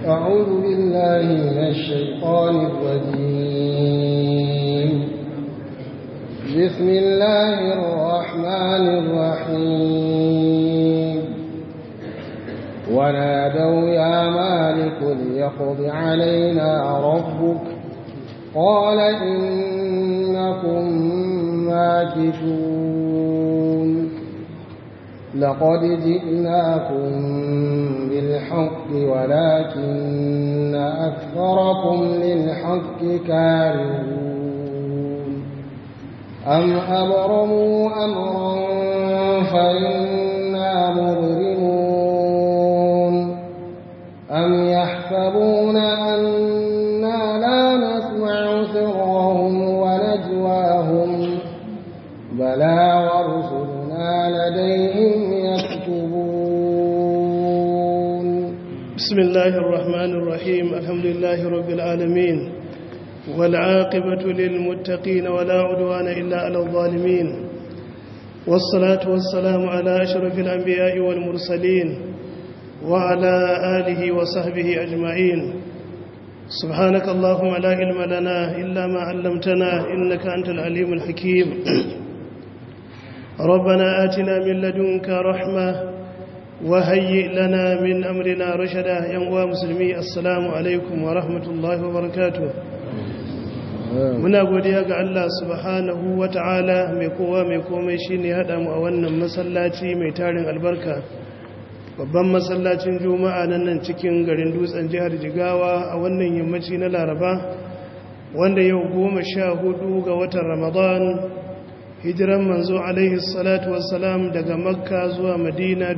أعوذ بالله من الشيطان الرجيم بسم الله الرحمن الرحيم ونادوا يا مالك ليقض علينا ربك قال إنكم ماكثون لقد جئناكم بالحق ولكن أكثركم للحق كارهون أم أبرموا أمرا فإنا مبرمون أم يحسبون أنا لا نسمع سرهم ونجواهم بلى ورسلنا لديهم يكتبون بسم الله الرحمن الرحيم الحمد لله رب العالمين والعاقبة للمتقين ولا عدوان إلا على الظالمين والصلاة والسلام على أشرف الأنبياء والمرسلين وعلى آله وصحبه أجمعين سبحانك اللهم لا علم لنا إلا ما علمتنا إنك أنت العليم الحكيم ربنا آتنا من لدنك رحمة وهيئ لنا من أمرنا رشدا ينوى مسلمي السلام عليكم ورحمة الله وبركاته muna godiya ga Allah subhanahu wa ta'ala mai kowa mai komai shi ne haɗa mu a wannan masallaci mai tarin albarka babban masallacin juma'a nan nan cikin garin dutsen jihar jigawa a wannan yammaci na laraba wanda yau goma sha hudu ga watan ramadan hijiran manzo alaihi salatu wassalam daga makka zuwa madina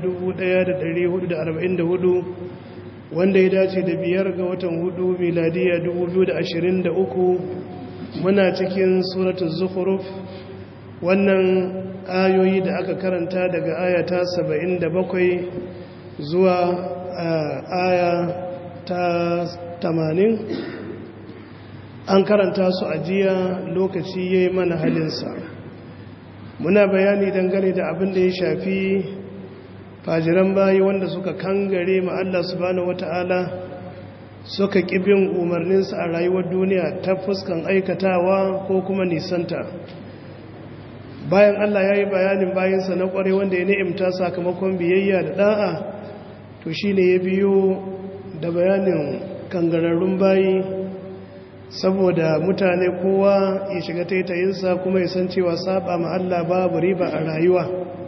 1444 wanda ya dace da biyar ga watan hudu miladiya 2023 muna cikin suratul zukhruf wannan ayoyi da aka karanta daga ayata 77 zuwa aya ta 80 an karanta su a jiya lokaci yayi mana halinsa muna bayani dangane da abin da ya shafi fajiran bayi wanda suka kangare ma Allah subhanahu wata'ala suka bin umarninsa a rayuwar duniya ta fuskan aikatawa ko kuma nisanta bayan Allah ya yi bayanin bayansa na kware wanda ya ni'imta sakamakon biyayya da da'a to shi ne ya biyo da bayanin kangararrun bayi saboda mutane kowa ya shiga taitayinsa kuma ya san cewa saba ma Allah babu riba a rayuwa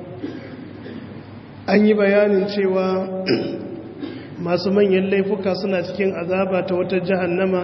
an yi bayanin cewa masu manyan laifuka suna cikin azaba ta wata jahannama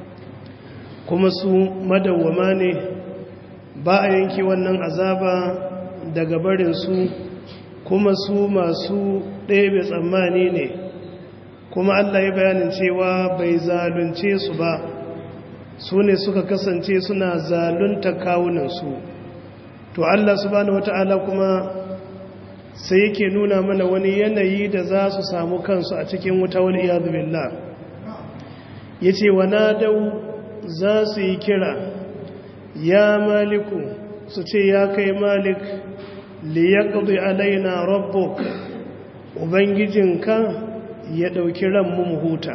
kuma su madawwama ne ba a yanki wannan azaba daga barinsu kuma su masu ɗebe tsammani ne kuma Allah ya bayanin cewa bai zalunce su ba su ne suka kasance suna zalunta kawunansu to Allah subhanahu wata'ala kuma sai yake nuna mana wani yanayi da za su samu kansu a cikin wuta wani iyadu billah ya ce wa nadau za su yi kira ya maliku su ce ya kai malik liyaqdi alaina rabbuk ubangijinka ya ɗauki ranmu mu huta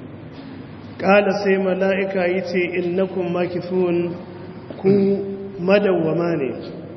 ƙala sai mala'ika yi ce innakun makifun ku madawwama ne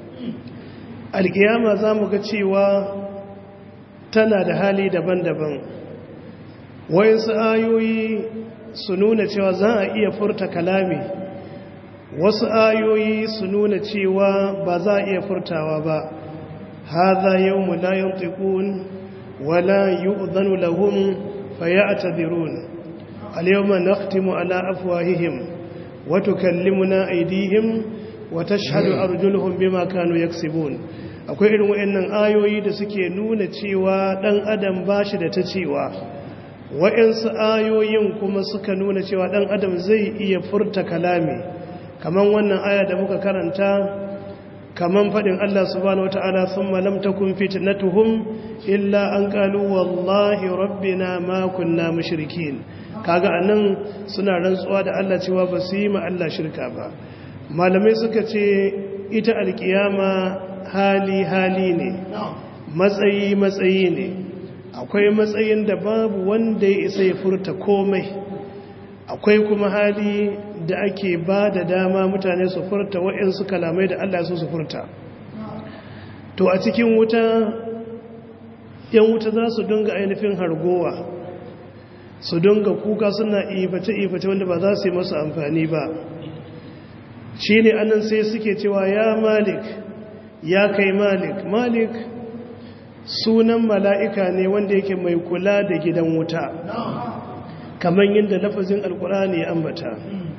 alƙiyama za mu ga cewa tana da hali daban-daban wayansu ayoyi su nuna cewa za a iya furta kalami wasu ayoyi su nuna cewa ba za a iya furtawa ba haza yau mu layan tekun wala yi uzanu lahun faya a tadirun اليوم نختم على أفواههم وتكلمنا أيديهم وتشهد أرجلهم بما كانوا يكسبون akwai irin wayannan ayoyi da suke nuna cewa dan adam bashi da ta cewa wayansu ayoyin kuma suka nuna cewa dan adam zai iya furta kalami kaman wannan aya da muka karanta kaman fadin Allah subhanahu wataala thumma lam takun fitnatuhum illa an qalu wallahi rabbina ma kunna mushrikin kaga anan suna rantsuwa da Allah cewa ba su yi ma Allah shirka ba malamai suka ce ita alkiyama hali hali ne matsayi matsayi ne akwai matsayin da babu wanda ya isa ya furta komai akwai kuma hali da ake ba da dama mutane su furta waɗansu kalamai da Allah su su furta to a cikin wuta yan wuta za su dinga ainihin hargowa su dinga kuka suna iface-iface wanda ba za su yi masu amfani ba shi ne anan sai suke cewa ya malik ya kai malik malik sunan mala'ika ne wanda yake mai kula da gidan wuta kamar yadda lafazin alkurani ya ambata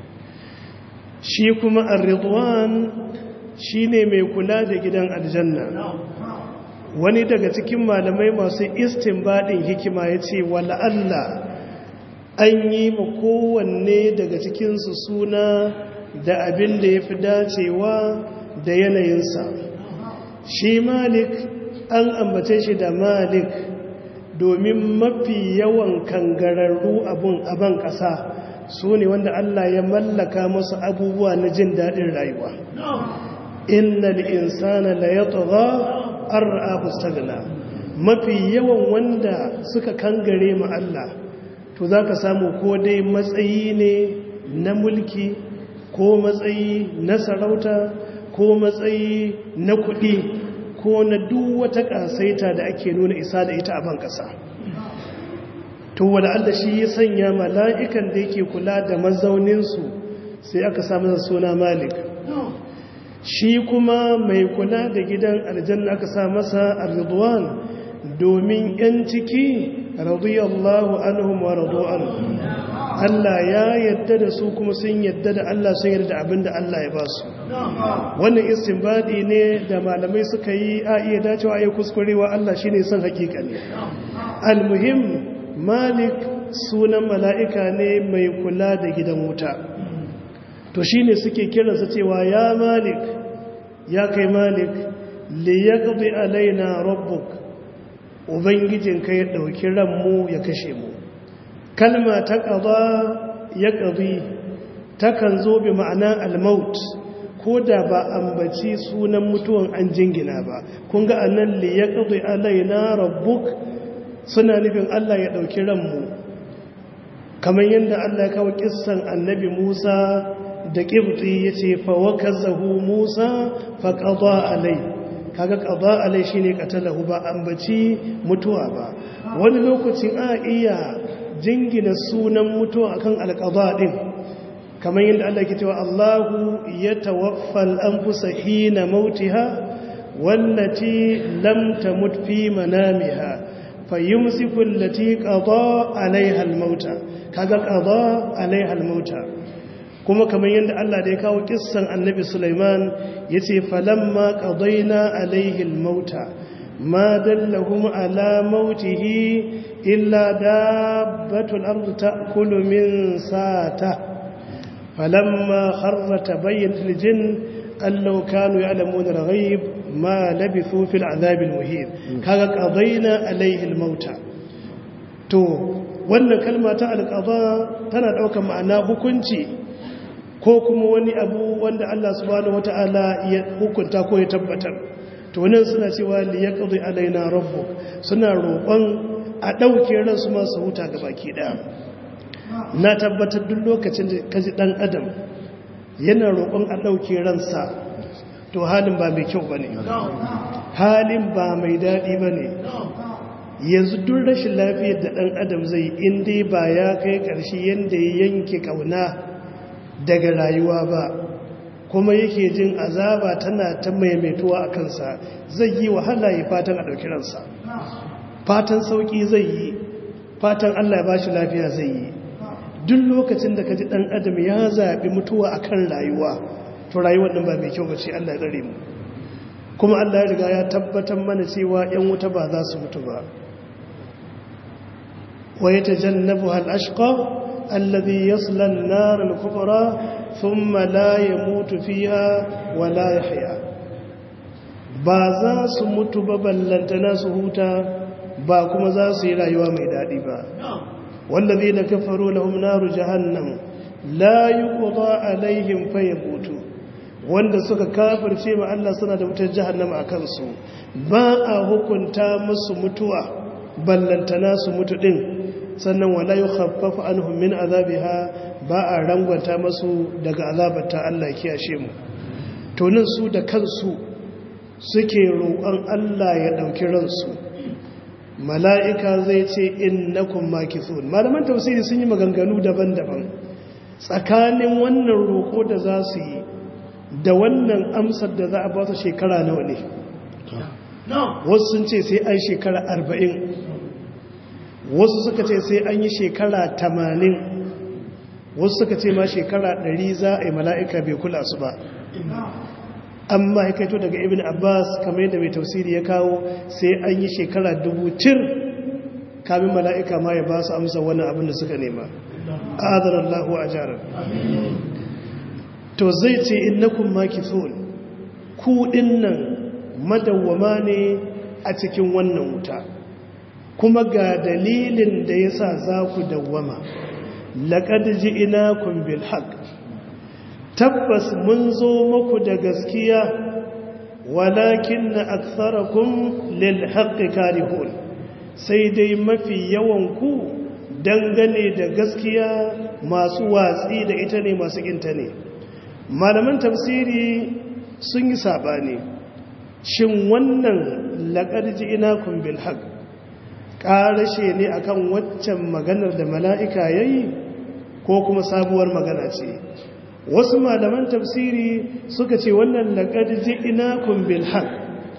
shi kuma ar-ridwan shi ne mai kula da gidan aljanna wani daga cikin malamai masu istinbadin hikima ya ce wala Allah an yi ma kowanne daga cikinsu suna da abin da ya fi dacewa da yanayinsa shi malik an ambace shi da malik domin mafi yawan kangararru abun aban ƙasa su ne wanda Allah ya mallaka masu abubuwa na jin daɗin rayuwa innal insana la yatgha ar'ahu stagna mafi yawan wanda suka kangare mu Allah to zaka samu ko dai matsayi ne na mulki ko matsayi na sarauta ko matsayi na kuɗi ko na duk wata ƙasaita da ake nuna isa da ita a ban ƙasa to wala Allah shi ya sanya mala'ikan da yake kula da mazauninsu sai aka samu suna malik shi kuma mai kula da gidan aljanna aka sa masa ar-ridwan domin yan ciki radiyallahu anhum wa radu'an Allah ya yadda da su kuma sun yadda da Allah sun yadda da abinda Allah ya ba su wannan istinbadi ne da malamai suka yi a iya dacewa ayi kuskurewa Allah shine son hakika ne almuhim malik sunan mala'ika ne mai kula da gidan wuta to shine suke kiransa cewa ya malik ya kai malik li yaqdi alaina rabbuk ubangijinka ya dauki ranmu ya kashe mu kalma ta qada yaqdi takan zo bi ma'ana al-maut ko da ba ambaci sunan mutuwan an jingina ba kun ga annan li yaqdi alaina rabbuk suna nufin Allah ya dauki ranmu kamar yadda Allah ya kawo kissan annabi Musa da ƙibti ya ce fawakazahu musa faƙaɗa alai kaga ƙaɗa alai shi ne ƙatalahu ba ambaci mutuwa ba wani lokacin a iya jingina sunan mutuwa akan alƙaɗa ɗin kamar yadda Allah ke cewa Allahu ya tawaffal an fusa hina mautiha wallati lam tamut fi manamiha fayyumsiku allati qada alaiha almauta kaga qada alaiha almauta kuma kamar yadda Allah da ya kawo kissan annabi Sulaiman ya ce falamma ƙadaina alaihi mauta ma dallahum ala mautihi illa dabbatul ardu ta'kulu min sata falamma kharra tabayyana aljin allau kanu ya'lamuna al-ghaib ma labithu fil adhab al-muhin kaga qadaina alaihi mauta to wannan kalma ta alqada tana daukar ma'ana hukunci ko kuma wani abu wanda Allah subhanahu wata'ala ya hukunta ko ya tabbatar to wannan suna cewa li yaqdi alaina rabbuk suna roƙon a dauke ransu ma su huta ga baki daya na tabbatar duk lokacin da kaji dan adam yana roƙon a dauke ransa to halin ba mai kyau bane halin ba mai dadi bane yanzu duk rashin lafiyar da dan adam zai in dai ba ya kai ƙarshe yanda ya yanke kauna daga rayuwa ba kuma yake jin azaba tana ta maimaituwa a kansa zai yi wahala ya fatan a ɗauki ransa fatan sauƙi zai yi fatan allah ya ba shi lafiya zai yi duk lokacin da ka ji ɗan adam ya zaɓi mutuwa a kan rayuwa to rayuwar ɗin ba mai kyau ba ce allah ya tsare mu kuma allah ya riga ya tabbatar mana cewa 'yan wuta ba za su mutu ba wa ya tajannabu hal ashqa الذي يصلى النار الكبرى ثم لا يموت فيها ولا يحيا ba za su mutu ba ballantana su huta ba kuma za su yi rayuwa mai daɗi ba wallazi na kafaro lahum naru jahannam la yuqda alaihim fayamutu wanda suka kafirce ma Allah suna da wutar jahannama a kansu ba a hukunta musu mutuwa ballantana su mutu din sannan wala yukhaffafu anhum min azabiha ba a rangwata masu daga azabata Allah kiyashe mu to nan su da kansu suke roƙon Allah ya ɗauki ransu mala'ika zai ce innakum makithun malaman tafsiri sun yi maganganu daban-daban tsakanin wannan roƙo da za su yi da wannan amsar da za a ba su shekara nawa ne wasu sun ce sai an shekara arba'in wasu suka ce sai an yi shekara tamanin wasu suka ce ma shekara ɗari za a yi mala'ika bai kula su ba amma ya kaito daga ibn abbas kamar yadda mai tausiri ya kawo sai an yi shekara dubu tir kamin mala'ika ma ya ba su amsa wannan abin da suka nema adarallahu a jarar to zai ce innakun makithun ku nan madawwama ne a cikin wannan wuta kuma ga dalilin da ya sa za ku dawwama laƙad ji ina bil haq tabbas mun zo muku da gaskiya walakin na aksarakum lil haqqi karihun sai dai mafi yawan ku dangane da gaskiya masu watsi da ita ne masu kinta ne malaman tafsiri sun yi sabani shin wannan laqad ji'nakum bil haqq ƙarashe ne akan waccan maganar da mala'ika yayi ko kuma sabuwar magana ce wasu malaman tafsiri suka ce wannan laqad ji'nakum bil haqq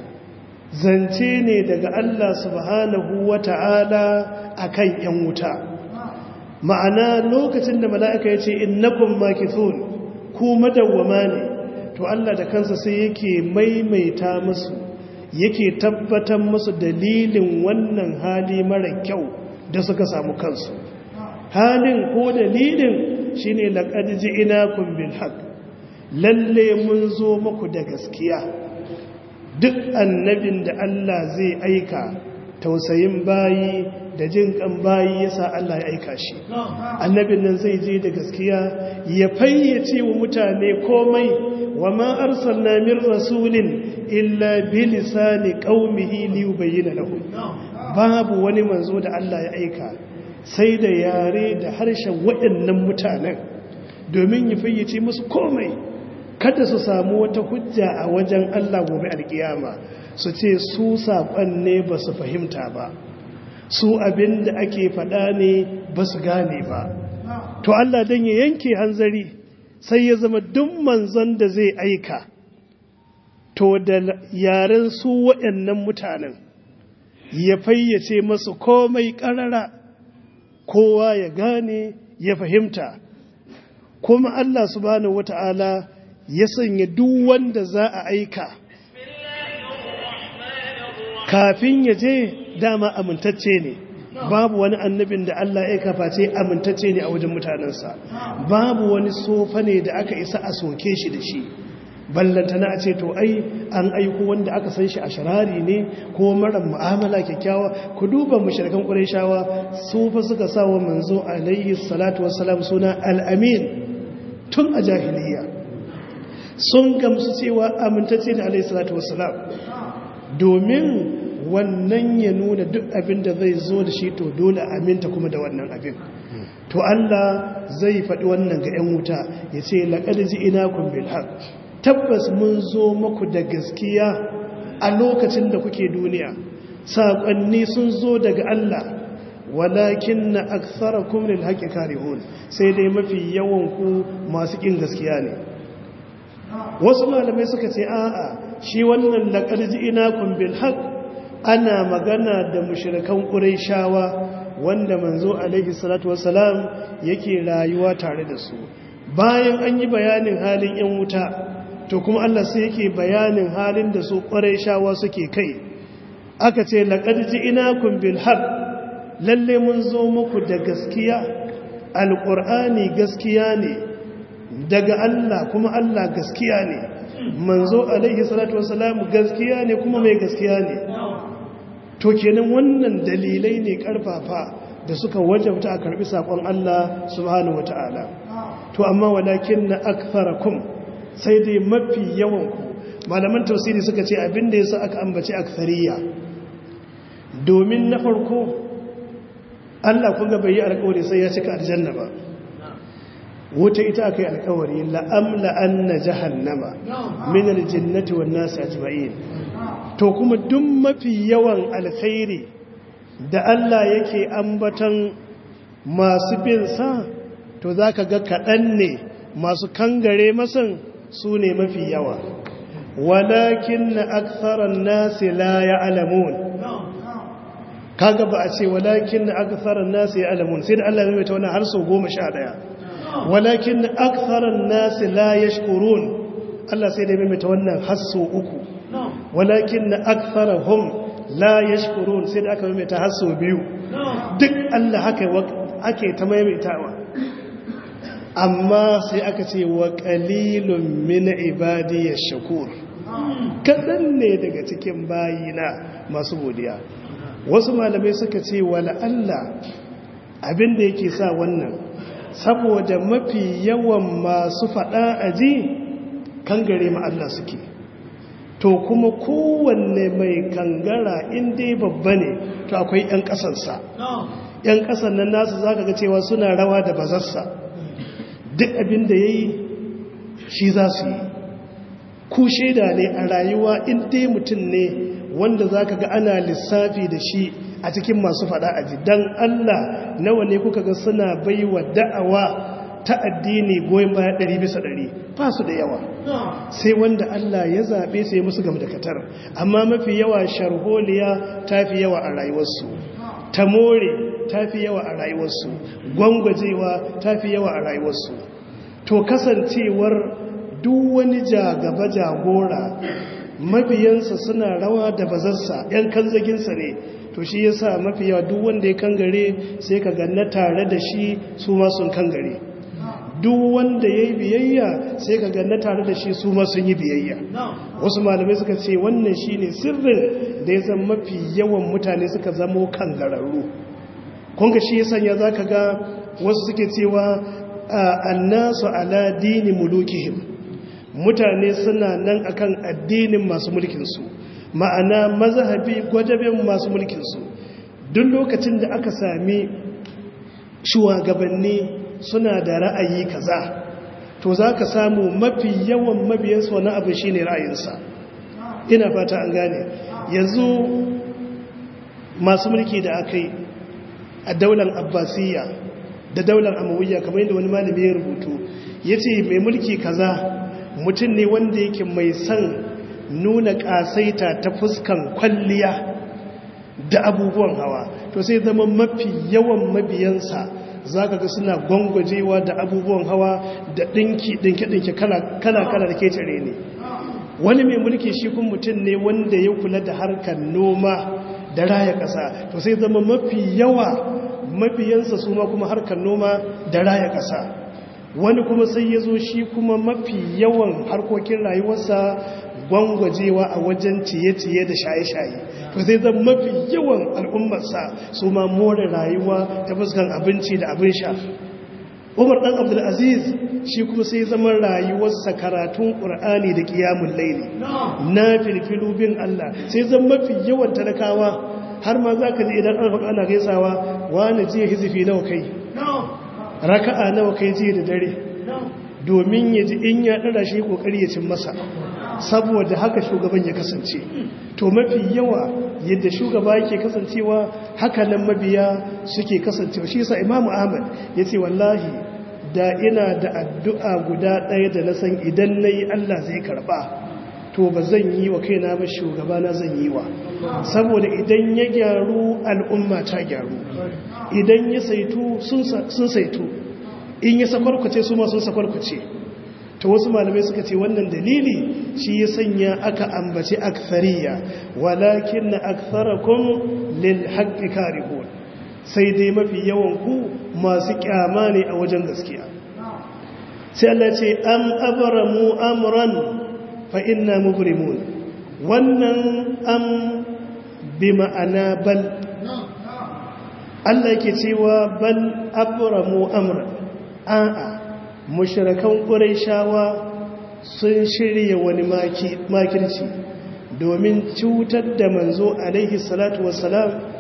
zance ne daga Allah subhanahu wata'ala akan yan wuta ma'ana lokacin da mala'ika ya ce innakum makithun ku madawwama ne to Allah da kansa sai yake maimaita musu yake tabbatar musu dalilin wannan hali mara kyau da suka samu kansu halin ko dalilin shine laqad ji'nakum bil haqq lalle mun zo muku da gaskiya duk annabin da Allah zai aika tausayin bayi da jin kan bayi yasa Allah ya aika shi annabin nan zai je da gaskiya ya fayyace wa mutane komai wa ma arsalna min rasulin illa bi lisani qaumihi li yubayyana lahum babu wani manzo da Allah ya aika sai da yare da harshen waɗannan mutanen domin ya fayyace musu komai kada su samu wata hujja a wajen Allah gobe alkiyama su ce su saƙon ne ba su fahimta ba su abin da ake faɗa ne ba su gane ba to Allah don ya yanke hanzari sai ya zama duk manzon da zai aika to da yaren su waɗannan mutanen ya fayyace masu komai ƙarara kowa ya gane ya fahimta kuma Allah subhanahu wata'ala ya sanya duk wanda za a aika kafin ya je dama amintacce ne babu wani annabin da Allah ya kafa ce amintacce ne a wajen mutanensa babu wani sofa ne da aka isa a soke shi da shi ballantana a ce to ai an aiko wanda aka san shi a sharari ne ko mara mu'amala kyakkyawa ku duba mushrikan qurayshawa su fa suka sa wa manzo alaihi salatu wassalam suna al-amin tun a jahiliya sun gamsu cewa amintacce da alaihi salatu wassalam domin wannan ya nuna duk abin da zai zo da shi to dole aminta kuma da wannan abin to Allah zai faɗi wannan ga 'yan wuta ya ce laƙar ji ina kun bilhaq tabbas mun zo muku da gaskiya a lokacin da kuke duniya saƙonni sun zo daga Allah walakin na aksara kumlin haƙi karihun sai dai mafi yawan ku masu ƙin gaskiya ne wasu malamai suka ce a'a shi wannan laƙar ji ina kun bilhaq ana magana da mushrikan ƙurayshawa wanda manzo alaihi salatu wassalam yake rayuwa tare da su bayan an yi bayanin halin yan wuta to kuma Allah sai yake bayanin halin da su ƙurayshawa suke kai aka ce laqad ji'nakum bil haqq lalle mun zo muku da gaskiya alqur'ani gaskiya ne daga Allah kuma Allah gaskiya ne manzo alaihi salatu wassalam gaskiya ne kuma mai gaskiya ne to kenan wannan dalilai ne karfafa da suka wajabta a karbi sakon Allah subhanahu wataala to amma walakin na aktharakum sai dai mafi yawan ku malaman tafsiri suka ce abinda yasa aka ambaci akthariya domin na farko Allah kun ga bai yi alkawari sai ya cika aljanna ba wuta ita aka yi alkawari la'amla anna jahannama min aljinnati wan nasi ajma'in to kuma duk mafi yawan alkhairi da Allah yake ambatan masu bin sa to zaka ga kaɗan ne masu kangare masan su ne mafi yawa walakin na aksaran nasi la ya'lamun kaga ba a ce walakin na aksaran nasi ya'lamun sai da Allah ya mai ta wannan har sau goma sha ɗaya walakin aktharan nasi la yashkurun Allah sai da ya mimita wannan hasso uku walakin aktharahum la yashkurun sai da aka mimita hasso biyu duk Allah haka ake ta maimaitawa amma sai aka ce wa qalilun min ibadiyash shakur kadan ne daga cikin bayina masu godiya wasu malamai suka ce wala Allah abinda yake sa wannan saboda mafi yawan masu faɗa a ji kan gare ma Allah suke to kuma kowanne mai kangara inda babba ne to akwai 'yan ƙasansa 'yan ƙasan nan nasu za ka ga cewa suna rawa da bazarsa duk abin da ya yi shi za su yi ku shaida ne a rayuwa inda mutum ne wanda za ka ga ana lissafi da shi a cikin masu fada aji don Allah nawa ne kuka ga suna bai wa da'awa ta addini goyon baya ɗari bisa ɗari ba su da yawa sai wanda Allah ya zaɓe sai musu gam da katar amma mafi yawa sharholiya ta fi yawa a rayuwarsu ta more ta fi yawa a rayuwarsu gwangwajewa ta fi yawa a rayuwarsu to kasancewar duk wani jagaba jagora mabiyansa suna rawa da bazarsa 'yan kanzaginsa ne to shi ya sa mafi yawa duk wanda ya kangare sai ka ganna tare da shi su ma sun kangare duk wanda ya yi biyayya sai ka ganna tare da shi su ma sun yi biyayya wasu malamai suka ce wannan shi ne sirrin da ya zama mafi yawan mutane suka zamo kangararru kunga shi ya sanya za ka ga wasu suke cewa annasu ala dini mulukihim mutane suna nan akan addinin masu mulkinsu ma'ana mazhabi gwajabin masu mulkinsu duk lokacin da aka sami shugabanni suna da ra'ayi kaza to za ka samu mafi yawan mabiyansu wani abu shi ne ra'ayinsa ina fata an gane yanzu masu mulki da aka yi a daular abbasiyya da daular amawiyya kamar yadda wani malami ya rubutu ya ce mai mulki kaza mutum ne wanda yake mai son nuna ƙasaita ta fuskan kwalliya da abubuwan hawa to sai zama mafi yawan mabiyansa za ka ga suna gwangwajewa da abubuwan hawa da ɗinki ɗinke-ɗinke kala-kala da ke tare ne wani mai mulki shi kun mutum ne wanda ya kula da harkar noma da raya ƙasa to sai zama mafi yawa mabiyansa su ma kuma harkar noma da raya ƙasa wani kuma sai ya zo shi kuma mafi yawan harkokin rayuwarsa gwangwajewa a wajen ciye-ciye da shaye-shaye to zai zama mafi yawan al'ummarsa su ma more rayuwa ta fuskan abinci da abin sha umar ɗan abdulaziz shi kuma sai zama rayuwarsa karatun ƙur'ani da ƙiyamun laili na filfilu bin allah sai zama mafi yawan talakawa har ma za ka ji idan an faɗa ana gaisawa wani jiya hizifi nawa kai raka'a nawa kai jiya da dare domin ya ji in ya ɗara shi ƙoƙari ya cin masa saboda haka shugaban ya kasance to mafi yawa yadda shugaba yake kasancewa haka nan mabiya suke kasancewa shi yasa imamu ahmad ya ce wallahi da ina da addu'a guda ɗaya da na san idan na yi allah zai karɓa to ba zan yi wa kaina ba shugaba na zan yi wa saboda idan ya gyaru al'umma ta gyaru idan ya saitu sun saitu in ya sakwarkwace su ma sun sakwarkwace ta wasu malamai suka ce wannan dalili shi ya sanya aka ambaci akthariya walakin na aktharakun lil haqqi karihun sai dai mafi yawan ku masu kyama ne a wajen gaskiya sai Allah ce am abramu amran fa inna mubrimun wannan am bi ma'ana bal Allah yake cewa bal abramu amran a'a mushrakan ƙuraishawa sun shirya wani makirci domin cutar da manzo alaihi salatu wassalam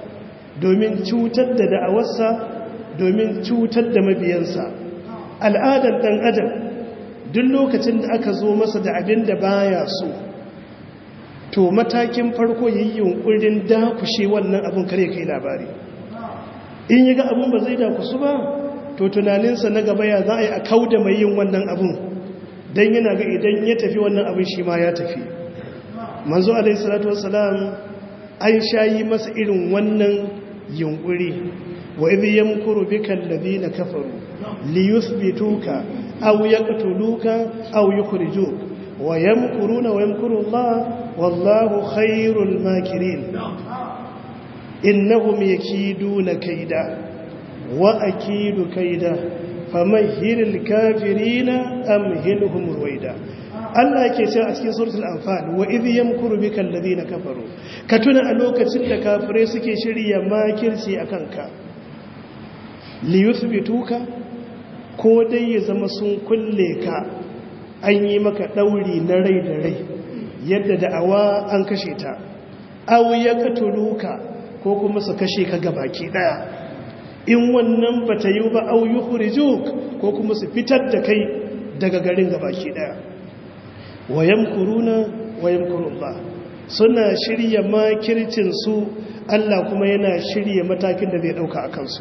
domin cutar da da'awarsa domin cutar da mabiyansa al'adar ɗan adam duk lokacin da aka zo masa da abin da baya so to matakin farko yi yunkurin dakushe wannan abin kare kai labari in yi ga abin ba zai dakusu ba to tunaninsa na gaba ya za a yi a kau da mai yin wannan abin don yana ga idan ya tafi wannan abin shi ma ya tafi manzo alaihi salatu wassalam an shayi masa irin wannan yunkuri wa idh yamkuru bika alladhina kafaru liyuthbituka aw yaqtuluka aw yukhrijuk wa yamkuruna wa yamkuru Allah wallahu khairul makirin innahum yakiduna kaida wa akidu kaida famahhilil kafirina amhilhum ruwaida Allah yake cewa a cikin suratul anfal wa idh yamkuru bika alladhina kafaru ka tuna a lokacin da kafirai suke shirya makirci akan ka li yuthbituka ko dai ya zama sun kulle ka an yi maka dauri na rai da rai yadda da'awa an kashe ta aw yaqtuluka ko kuma su kashe ka gabaki daya in wannan bata yi ba aw yukhrijuk ko kuma su fitar da kai daga garin gabaki daya wayan kuruna wayan kurullah suna shirya makircin su Allah kuma yana shirya matakin da zai dauka a kansu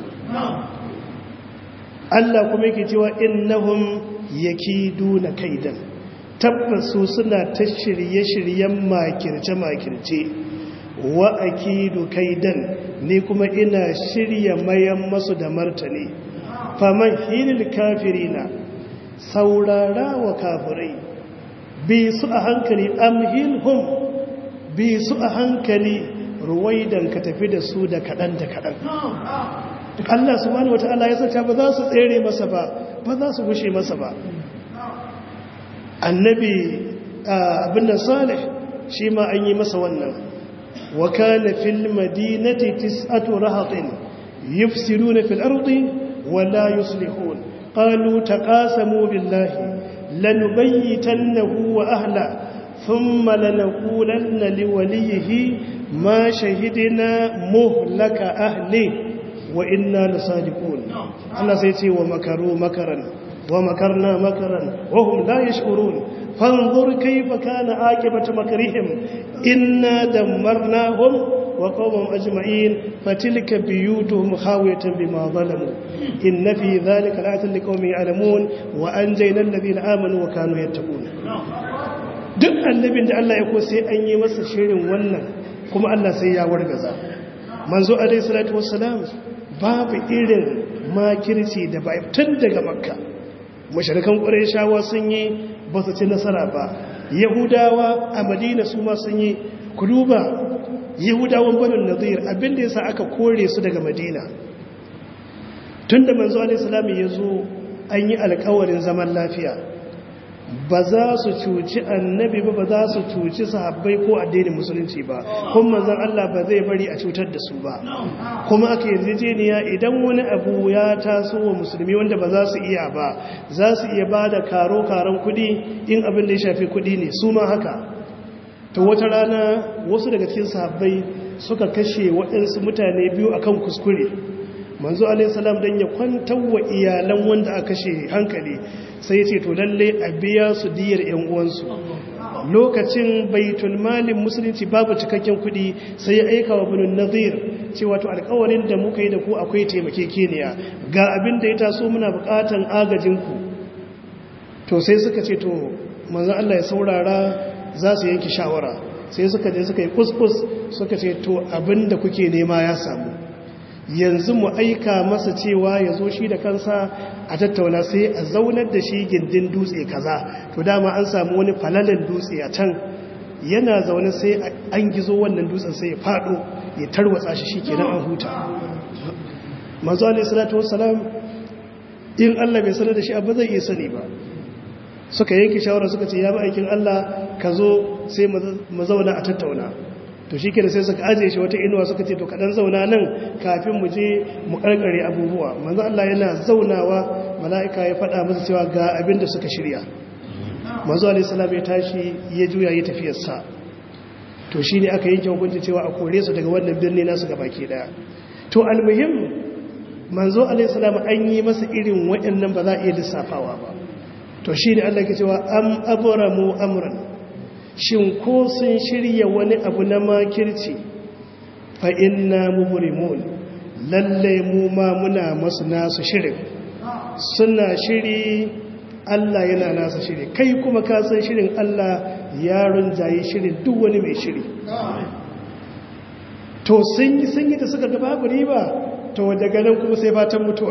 Allah kuma yake cewa innahum yakiduna kaidan tabbasu suna ta shirye-shiryen makirce-makirce wa akidu kaidan ni kuma ina shirya mayan masu da martani faman hilil kafirina saurara wa kafirai bi su a hankali amhilhum bi su a hankali ruwaidan ka tafi da su da kaɗan da kaɗan Allah subhanahu wata'ala ya saka ba za su tsere masa ba ba za su gushe masa ba annabi abin da salih shi ma an yi masa wannan wa kana fil madinati tis'atu rahatin yufsiduna fil ardi wa la yuslihun qalu taqasamu billahi لنبيتنه وأهله ثم لنقولن لوليه ما شهدنا مهلك أهله وإنا لصادقون الله سيتي ومكروا مكرا ومكرنا مكرا وهم لا يشعرون فانظر كيف كان عاقبة مكرهم إنا دمرناهم وقومهم أجمعين فتلك بيوتهم خاوية بما ظلموا إن في ذلك لآية لقوم يعلمون وأنجينا الذين آمنوا وكانوا يتقون duk annabin da Allah ya ko sai an yi masa shirin wannan kuma Allah sai ya wargaza manzo alaihi salatu wassalam babu irin makirci da bai tun daga makka mushrikan qurayshawa sun yi ba su ci nasara ba yahudawa a madina su ma sun yi ku duba yahudawan banin nazir abinda ya sa aka kore su daga madina tun da manzo alaihissalami ya zo an yi alkawarin zaman lafiya ba za su cuci annabi ba ba za su cuci sahabbai ko addinin musulunci ba kuma manzon Allah ba zai bari a cutar da su ba kuma aka yarjejeniya idan wani abu ya taso wa musulmi wanda ba za su iya ba za su iya ba da karo-karon kudi in abin da ya shafi kudi ne su ma haka ta wata rana wasu daga cikin sahabbai suka kashe waɗansu mutane biyu akan kuskure manzo alaihissalam don ya kwantar wa iyalan wanda aka kashe hankali sai ce to lalle a biya su diyar yan uwansu lokacin baitul malin musulunci babu cikakken kuɗi sai ya aika wa binin nazir cewa to alkawarin da muka yi da ku akwai taimakekeniya ga abin da ya taso muna buƙatan agajinku to sai suka ce to manzo Allah ya saurara za su yanki shawara sai suka je suka yi kuskus suka ce to abinda kuke nema ya samu yanzu mu aika masa cewa ya zo shi da kansa a tattauna sai a zaunar da shi gindin dutse kaza to dama an samu wani falalin dutse a can yana zaune sai an gizo wannan dutsen sai ya fado ya tarwatsa shi shi kenan an huta manzo alaihi salatu wassalam in Allah bai sanar da shi abu zai iya sani ba suka yanke shawara suka ce ya bi aikin Allah ka zo sai mu zauna a tattauna to shi kenan sai suka ajiye shi wata inuwa suka ce to kaɗan zauna nan kafin mu je mu ƙarƙare abubuwa manzo Allah yana zaunawa mala'ika ya faɗa masa cewa ga abin da suka shirya manzo alaihi salam ya tashi ya juya ya tafiyarsa to shi ne aka yanke hukunci cewa a kore su daga wannan birni nasu ga baki daya to almuhim manzo alaihissalam an yi masa irin waɗannan ba za a iya lissafawa ba to shi ne Allah ke cewa am abramu amran shin ko sun shirya wani abu na makirci fa inna mubrimun lalle mu ma muna masu nasu shirin suna shiri Allah yana nasa shiri kai kuma ka san shirin Allah yaron jayi shirin duk wani mai shiri to sun yi sun yi da suka ga babu riba to daga nan kuma sai fatan mutuwa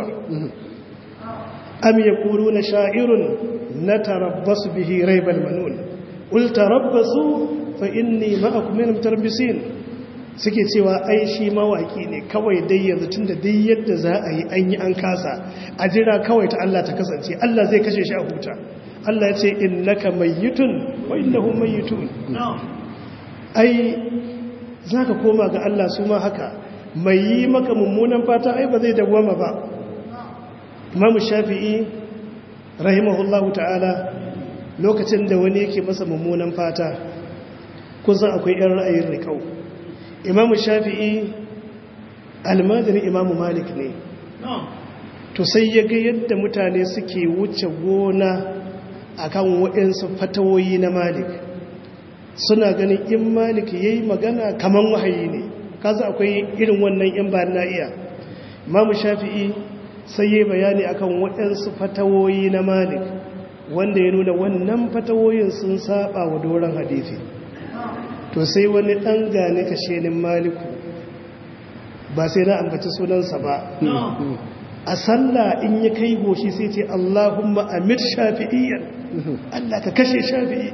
am yaquluna sha'irun natarabbasu bihi raibal manun ul tarabbasu fa inni ma'akum min mutarabbisin suke cewa ai shi mawaki ne kawai dai yanzu tunda dai yadda za a yi an yi an kasa a jira kawai ta Allah ta kasance Allah zai kashe shi a huta Allah ya ce innaka mayyitun wa innahum mayyitun ai zaka koma ga Allah su ma haka mai yi maka mummunan fata ai ba zai dawwama ba Imam Shafi'i rahimahullahu ta'ala lokacin da wani yake masa mummunan fata kusan akwai yan ra'ayin riƙau Imam Shafi'i almajirin Imam Malik ne to sai ya ga yadda mutane suke wuce gona akan waɗansu fatawoyi na Malik suna ganin in Malik yayi magana kaman wahayi ne kaza akwai irin wannan yan ba na iya Imam Shafi'i sai yayi bayani akan waɗansu fatawoyi na Malik wanda ya nuna wannan fatawoyin sun saba wa doron hadisi to sai wani dan gane kashenin Maliku ba sai na ambaci sunansa ba a sallah in ya kai goshi sai ce Allahumma amir shafi'iyyan Allah ka kashe shafi'i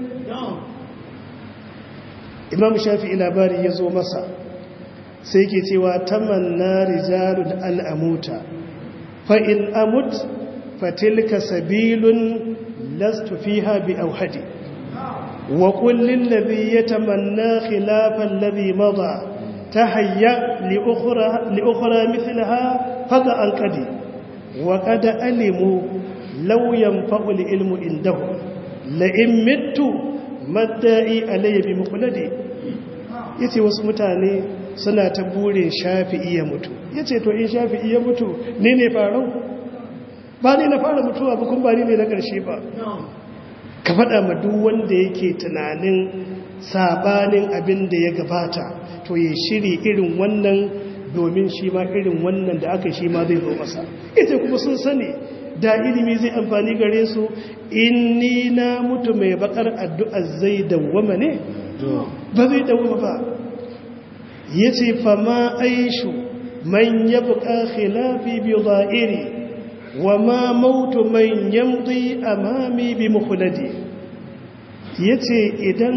Imam Shafi'i labari ya zo masa sai ke cewa tamanna rijalun an amuta fa in amut fa tilka sabilun lastu fiha bi awhadi wa qul lil ladhi yatamanna khilafa alladhi mada tahayya li ukhra li ukhra mithlaha fada an qadi wa qad alimu law yanfa'u al ilmu indahu la in mittu madda'i alayya bi muqladi yace wasu mutane suna ta burin shafi'i ya mutu yace to in shafi'i ya mutu ne ne farau ba ne na fara mutuwa ba kuma ba ne na karshe ba ka faɗa ma duk wanda yake tunanin sabanin abin da ya gabata to ya shiri irin wannan domin shi ma irin wannan da aka shi ma zai zo masa ita kuma sun sani da ilimi zai amfani gare su inni na mutu mai bakar addu'a zai dawwama ne ba zai dawwama ba ya ce fama aishu man ya buƙa khilafi bi za'iri wa ma mautu man yamdi amami bi mukhladi ya ce idan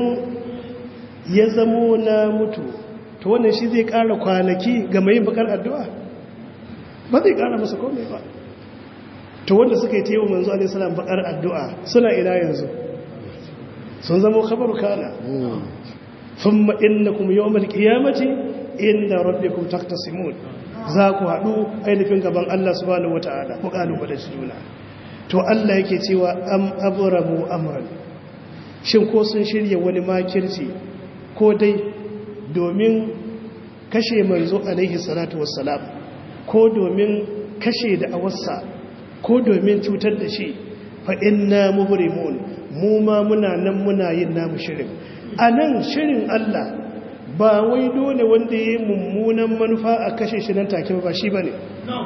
ya zamo na mutu to wannan shi zai ƙara kwanaki ga mai bakar addu'a ba zai ƙara masa komai ba to wanda suka yi ta yi manzo alaihi salam bakar addu'a suna ina yanzu sun zama khabaru kana thumma innakum yawmal qiyamati inda rabbikum taqtasimun za ku haɗu ainihin gaban Allah subhanahu wataala ku kalubale shi juna to Allah yake cewa am abramu amran shin ko sun shirya wani makirci ko dai domin kashe manzo alaihi salatu wassalam ko domin kashe da awarsa ko domin cutar da shi fa inna mubrimun mu ma muna nan muna yin namu shirin anan shirin Allah ba wai dole wanda yayi mummunan manufa a kashe shi nan take ba shi bane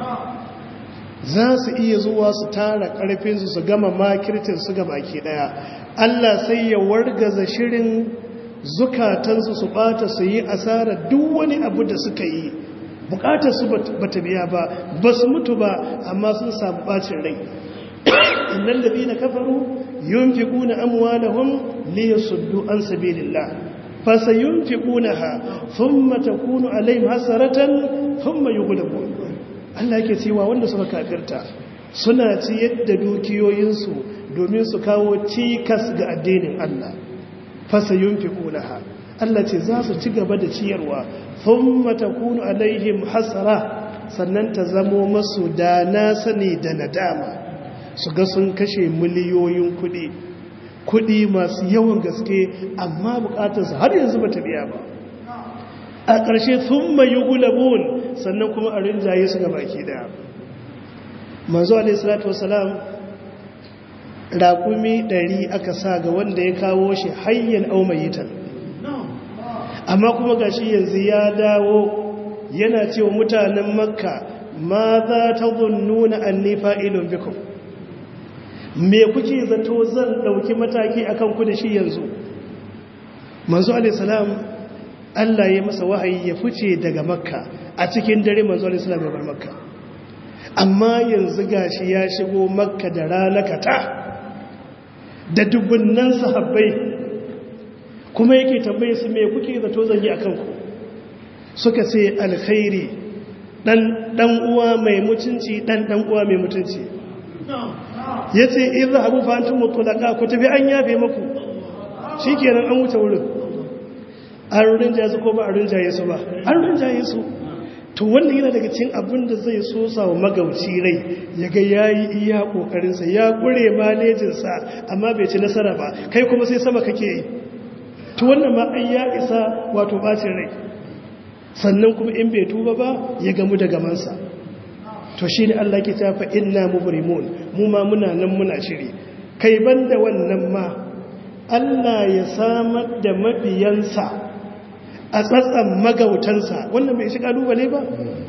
za su iya zuwa su tara karfin su su gama makircin su ga baki daya Allah sai ya wargaza shirin zukatansu su bata su yi asara duk wani abu da suka yi bukatar su bata biya ba ba su mutu ba amma sun samu bacin rai innal ladina kafaru yunfiquna amwalahum liyasuddu an sabilillah fasayunfiqunaha thumma takunu alaihim hasaratan thumma yughlabun Allah yake cewa wanda suka kafirta suna ci yadda dukiyoyinsu domin su kawo cikas ga addinin Allah fasayunfiqunaha Allah ce za su ci gaba da ciyarwa thumma takunu alaihim hasara sannan ta zamo masu da na sani da nadama su ga sun kashe miliyoyin kuɗi kuɗi masu yawan gaske amma bukatarsu har yanzu ba ta biya ba a ƙarshe sun mai yi gulabun sannan kuma a rinjaye su ga baki daya manzo alaihissalatu wasalam raƙumi ɗari aka sa ga wanda ya kawo shi hayyan aumayitan amma kuma ga shi yanzu ya dawo yana cewa mutanen makka ma za ta zunnuna an nifa ilon bikon me kuke zato zan ɗauki mataki akan ku da shi yanzu manzo alaihissalam Allah ya masa wahayi ya fice daga makka a cikin dare manzo alaihissalam ya bar makka amma yanzu gashi ya shigo makka da ranakata da dubunnan sahabbai kuma yake tambaye su me kuke zato zan yi akan ku suka ce alkhairi dan dan uwa mai mutunci dan dan uwa mai mutunci yace idhabu fa antum mutlaqa ku tafi an yafe muku shikenan an wuce wurin an rinjaye su ko ba a rinjaye su ba an rinjaye su to wannan yana daga cikin abin da zai sosa wa magauci rai ya ga ya yi iya ƙoƙarinsa ya ƙure malejinsa amma bai ci nasara ba kai kuma sai sama kake yi to wannan ma ai ya isa wato bacin rai sannan kuma in bai tuba ba ya gamu da gamansa to shi ne Allah ke tafa inna mubrimun mu ma muna nan muna shiri kai banda wannan ma Allah ya samar da mabiyansa a tsatsan magautansa wannan bai shi kalubale ba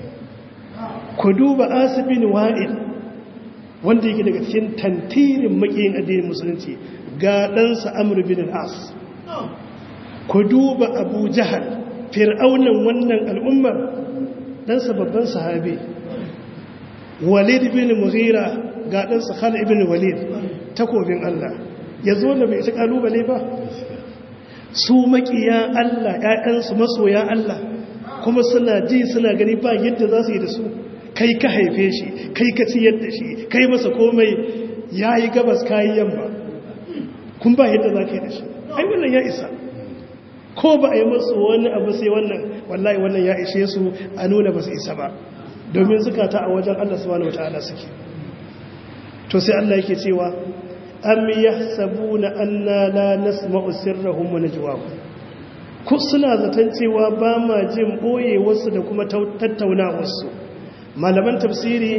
ku duba asibin wa'il wanda yake daga cikin tantirin makiyin addinin musulunci ga ɗansa amur bin al'as ku duba abu jahal fir'aunan wannan al'ummar ɗansa babban sahabi walid bin mughira ga ɗansa khala ibn walid takobin allah ya zo da bai shi kalubale ba su makiya Allah ‘ya'yansu masoya Allah kuma suna ji suna gani ba yadda za su yi da su kai ka haife shi kai ka ciyar da shi kai masa komai ya yi gabas kayi yamma kun ba yadda za ka yi da shi ai wannan ya isa ko ba a yi masu wani abu sai wannan wallahi wannan ya ishe su a nuna ba su isa ba domin zukata a wajen Allah subhanahu wata'ala suke to sai Allah yake cewa am yahsabuna anna la nasma'u sirrahum wa najwahum ku suna zaton cewa ba ma jin boye wasu da kuma tattauna wasu malaman tafsiri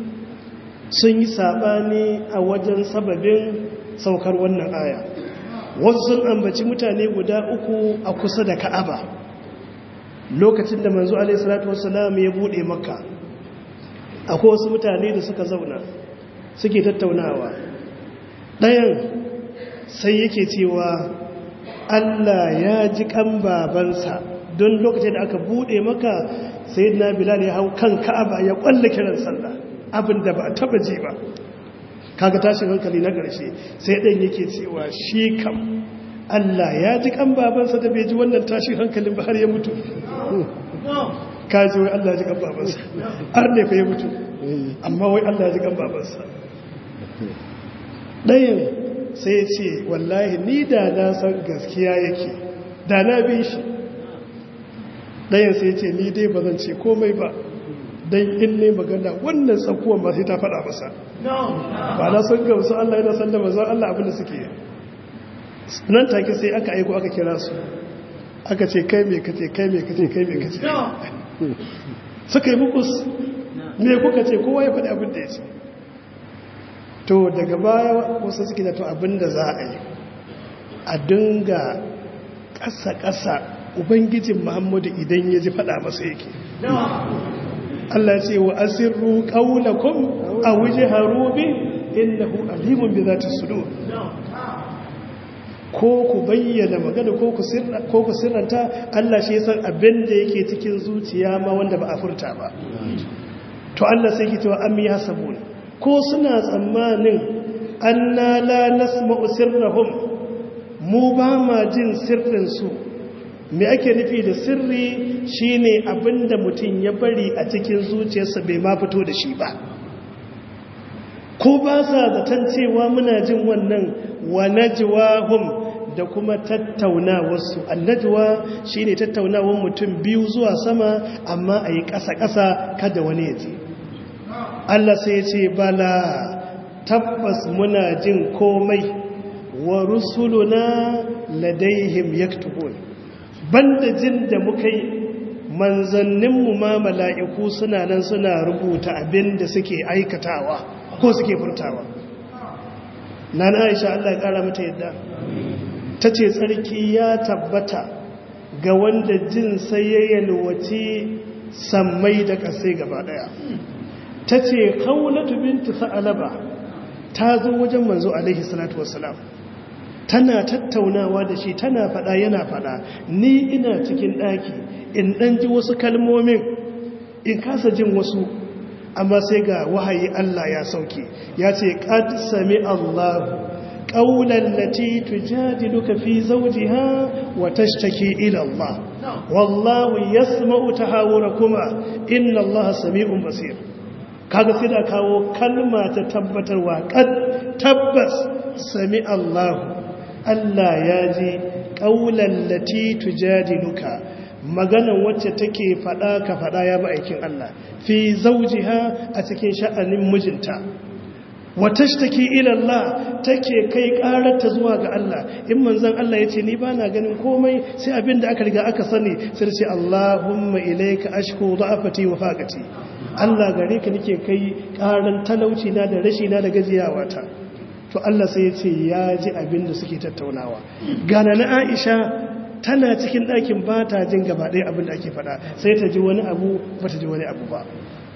sun yi sabani a wajen sababin saukar wannan aya wasu sun ambaci mutane guda uku a kusa da ka'aba lokacin da manzo alaihi salatu wassalam ya bude makka akwai wasu mutane da suka zauna suke tattaunawa ɗayan sai yake cewa Allah ya ji kan babansa don lokacin da aka bude maka sai na bilal ya hau kan ka'aba ya kwalla kiran sallah abin da ba a taba ji ba kaga tashin hankali na ƙarshe sai ɗan yake cewa shi kam Allah ya ji kan babansa da bai ji wannan tashin hankalin ba har ya mutu ka ji wai Allah ya ji kan babansa har ne fa ya mutu amma wai Allah ya ji kan babansa ɗayan sai ce wallahi ni da na san gaskiya yake da na bin shi ɗayan sai ce ni dai ba zan ce komai ba don in ne magana wannan tsakuwan ba sai ta faɗa masa ba na san gamsu Allah yana san da mazan Allah abinda suke nan take sai aka aiko aka kira su aka ce kai mai kace kai mai kace kai mai kace suka yi mukus me kuka ce kowa ya faɗi abin da ya ce to daga baya wasu suke da to abinda za a yi a dinga ƙasa-ƙasa ubangijin muhammadu idan ya ji faɗa masa yake Allah ce wa asirru ƙaunakun a wuje harubi innahu alimun bi zata sudo ko ku bayyana magana ko ku sirranta Allah shi san abin da yake cikin zuciya ma wanda ba a furta ba to Allah sai ki cewa am yahsabun ko suna tsammanin anna la nasma'u sirrahum mu ba ma jin sirrin su me ake nufi da sirri shine abinda mutum ya bari a cikin zuciyarsa bai ma fito da shi ba ko ba sa zaton cewa muna jin wannan wa najwahum da kuma tattaunawarsu annajwa shine tattaunawar mutum biyu zuwa sama amma a yi ƙasa-ƙasa kada wani ya je Allah sai ya ce bala tabbas muna jin komai wa rusuluna ladaihim yaktubun banda jin da muka yi manzanninmu ma mala'iku suna nan suna rubuta abin da suke aikatawa ko suke furtawa na na aisha Allah ya ƙara mata yadda ta ce tsarki ya tabbata ga wanda jin sai ya yalwaci sammai da ƙasai gaba ɗaya ta ce kaunatu bintu sa'alaba ta zo wajen manzo alaihi salatu wasalam tana tattaunawa da shi tana fada yana fada ni ina cikin daki in dan ji wasu kalmomin in kasa jin wasu amma sai ga wahayi Allah ya sauke ya ce qad sami Allah qawlan lati tujadiluka fi zawjiha wa tashtaki ila Allah wallahu yasma'u tahawurakuma inna Allah sami'un basir kaga sai da kawo kalma ta tabbatarwa qad tabbas sami Allah Allah ya ji ƙaunar lati tujadiluka maganan wacce take faɗa ka faɗa ya ma'aikin Allah fi zaujiha a cikin sha'anin mijinta wata shi take ilallah take kai ƙararta zuwa ga Allah in manzan Allah ya ce ni ba na ganin komai sai abin da aka riga aka sani sai ce Allahumma ilaika ashku da'afati wa faqati Allah gare ka nake kai ƙaran talauci na da rashi na da gajiyawa ta to Allah sai ya ce ya ji abin da suke tattaunawa gana na Aisha tana cikin ɗakin ba ta jin gaba ɗaya abin da ake faɗa sai ta ji wani abu ba ta ji wani abu ba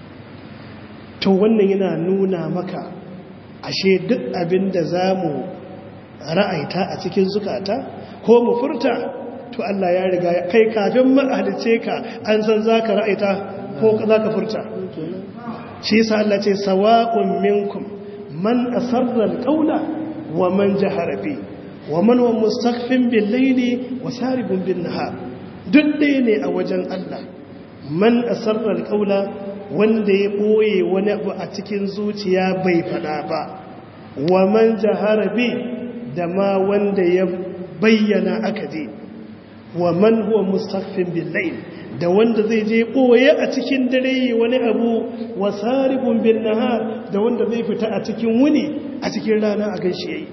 to wannan yana nuna maka ashe duk abin da za mu ra'aita a cikin zukata ko mu furta to Allah ya riga kai kafin ma'alice ka an san za ka ra'aita ko za ka furta shi yasa Allah ce sawa'un minkum man asarra alqawla wa man jahara bi wa man huwa mustakhfin bil layli wa saribun bin nahar duk ɗaya ne a wajen Allah man asarra alqawla wanda ya boye wani abu a cikin zuciya bai fada ba wa man jahara bi da ma wanda ya bayyana aka je wa man huwa mustakhfin bil layl da wanda zai je ɓoye a cikin dare wani abu wa saribun bin nahar da wanda zai fita a cikin wuni a cikin rana a ganshi yayi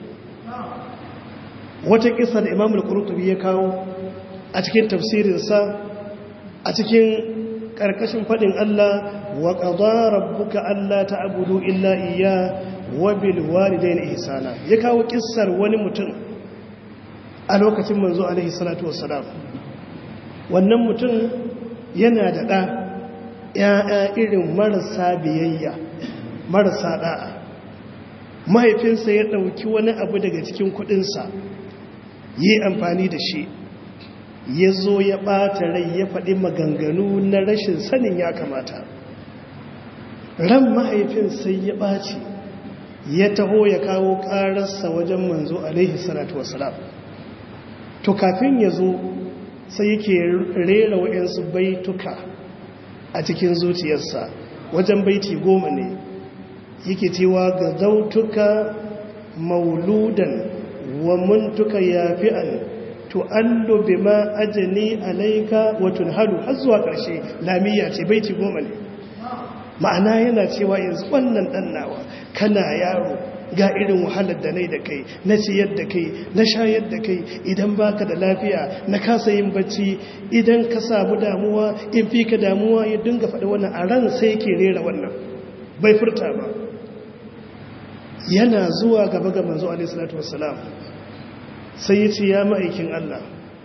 wata kisa da imamul qurtubi ya kawo a cikin tafsirinsa a cikin karkashin fadin Allah wa qada rabbuka alla ta'budu illa iyya wa bil walidayni ihsana ya kawo kissar wani mutum a lokacin manzo alaihi salatu wassalam wannan mutum yana da ɗa ‘ya'ya irin marasa biyayya marasa ɗa'a mahaifinsa ya ɗauki wani abu daga cikin kuɗinsa yi amfani da shi ya zo ya ɓata rai ya faɗi maganganu na rashin sanin ya kamata ran mahaifin sai ya ɓaci ya taho ya kawo ƙararsa wajen manzo alaihi salatu wasalam to kafin ya zo sai yake rera wa'yansu baituka a cikin zuciyarsa wajen baiti goma ne yake cewa ga zautuka mauludan wa muntuka yafi'an tu'allu bima ajani alaika wa tunhalu har zuwa ƙarshe lamiya ce baiti goma ne ma'ana yana cewa yanzu wannan dan nawa kana yaro ga irin wahalar da nai da kai na ciyar da kai na shayar da kai idan baka da lafiya na kasa yin bacci idan ka samu damuwa in fi ka damuwa ya dinga faɗi wannan a ran sai ke rera wannan bai furta ba yana zuwa gaba ga manzo alaihi salatu wassalam sai ya ce ya ma'aikin Allah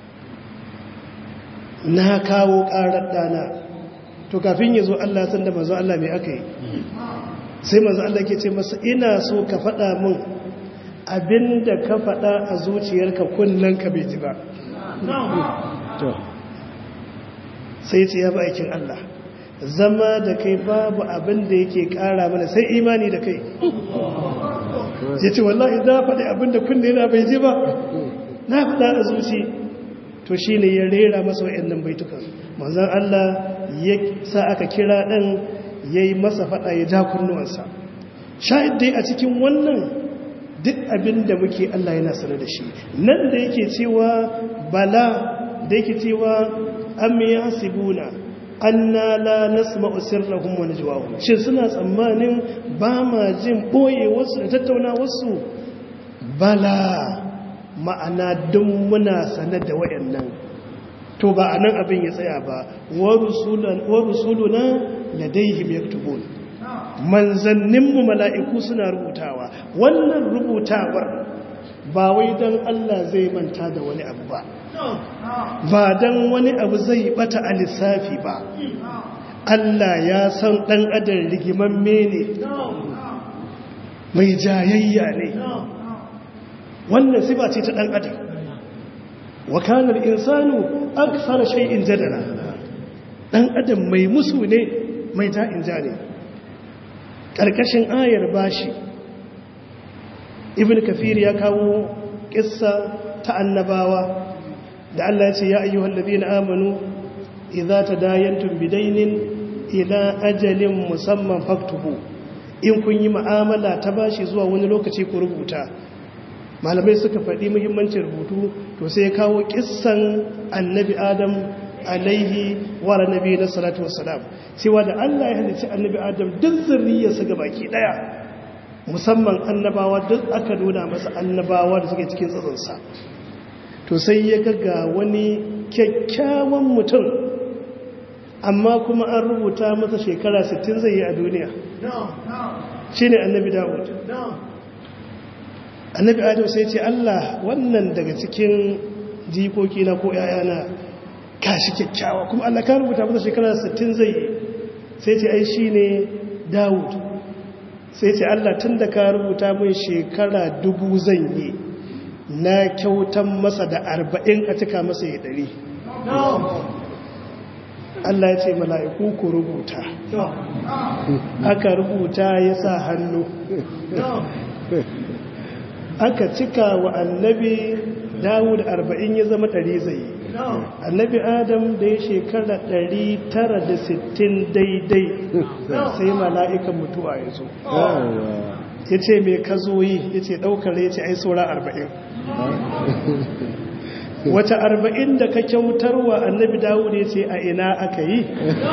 na kawo ƙarar ɗana to kafin ya zo Allah san da manzo Allah mai aka yi sai manzo Allah ke ce masa ina so ka faɗa min abinda ka faɗa a zuciyarka kullum ka bai ji ba sai ce ya ba aikin Allah zama da kai babu abin da yake ƙara mana sai imani da kai ya ce wallahi za faɗi abin da kunne na bai ji ba na faɗa a zuci to shi ne ya rera masa wa'annan baitukan manzan Allah ya sa aka kira ɗan ya yi masa faɗa ya ja kunnuwansa sha'id dai a cikin wannan duk abin da muke Allah yana sanar da shi nan da yake cewa bala da yake cewa am yasibuna anna la nasma'u sirrahum wa najwahum shin suna tsammanin ba ma jin boye wasu da tattauna wasu bala ma'ana duk muna sanar da wayannan to ba a nan abin ya tsaya ba wa rusuluna ladaihim yaktubun manzanninmu mala'iku suna rubutawa wannan rubutawar ba wai don Allah zai manta da wani abu ba ba don wani abu zai bata a lissafi ba Allah ya san ɗan adar rigimamme ne mai jayayya ne wannan sifa ce ta ɗan adam wakanar insanu aksara shay'in jadala ɗan adam mai musu ne mai ta'in ja ne ƙarƙashin ayar bashi ibn kafir ya kawo ƙissa ta annabawa da Allah ya ce ya ayyuhal ladina amanu idza tadayantum bidainin ila ajalin musamman faktubu in kun yi mu'amala ta bashi zuwa wani lokaci ku rubuta malamai suka faɗi muhimmancin rubutu to sai ya kawo kissan annabi adam alaihi wa nabi na salatu wassalam cewa da Allah ya halicci annabi adam duk zurriyarsa ga baki daya musamman annabawa duk aka nuna masa annabawa da suke cikin tsatsansa to sai ya ga wani kyakkyawan mutum amma kuma an rubuta masa shekara 60 zai yi a duniya shi ne annabi dawud annabi adam sai ce allah wannan daga cikin jikoki na ko yayana kashi kyakkyawa kuma allah ka rubuta masa shekara 60 zai yi sai ce ai shi ne dawud sai ce allah tun da ka rubuta min shekara dubu zan yi na kyautan masa da arba'in a cika masa ya ɗari Allah ya ce mala'iku ku rubuta aka rubuta ya sa hannu aka cika wa annabi dawud arba'in ya zama ɗari zai annabi adam da ya shekara ɗari tara da sittin daidai sai mala'ikan mutuwa ya zo ya ce mai ka zo yi ya ce ɗaukar ya ce ai saura arba'in wata arba'in da ka kyautarwa annabi dawud ya ce a ina aka yi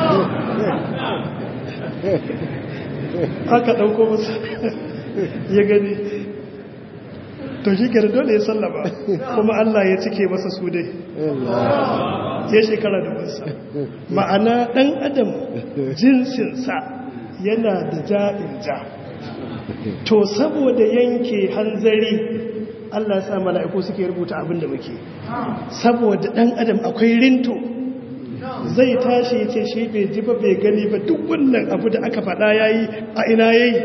aka ɗauko masa ya gani to shi kere dole ya sallama kuma Allah ya cike masa su dai ya shekara da musa ma'ana ɗan adam jinsinsa yana da ja'in ja to saboda yanke hanzari Allah ya sa mala'iku suke rubuta abin da muke saboda ɗan adam akwai rinto zai tashi ya ce shi bai ji ba bai gani ba duk wannan abu da aka faɗa ya yi a ina ya yi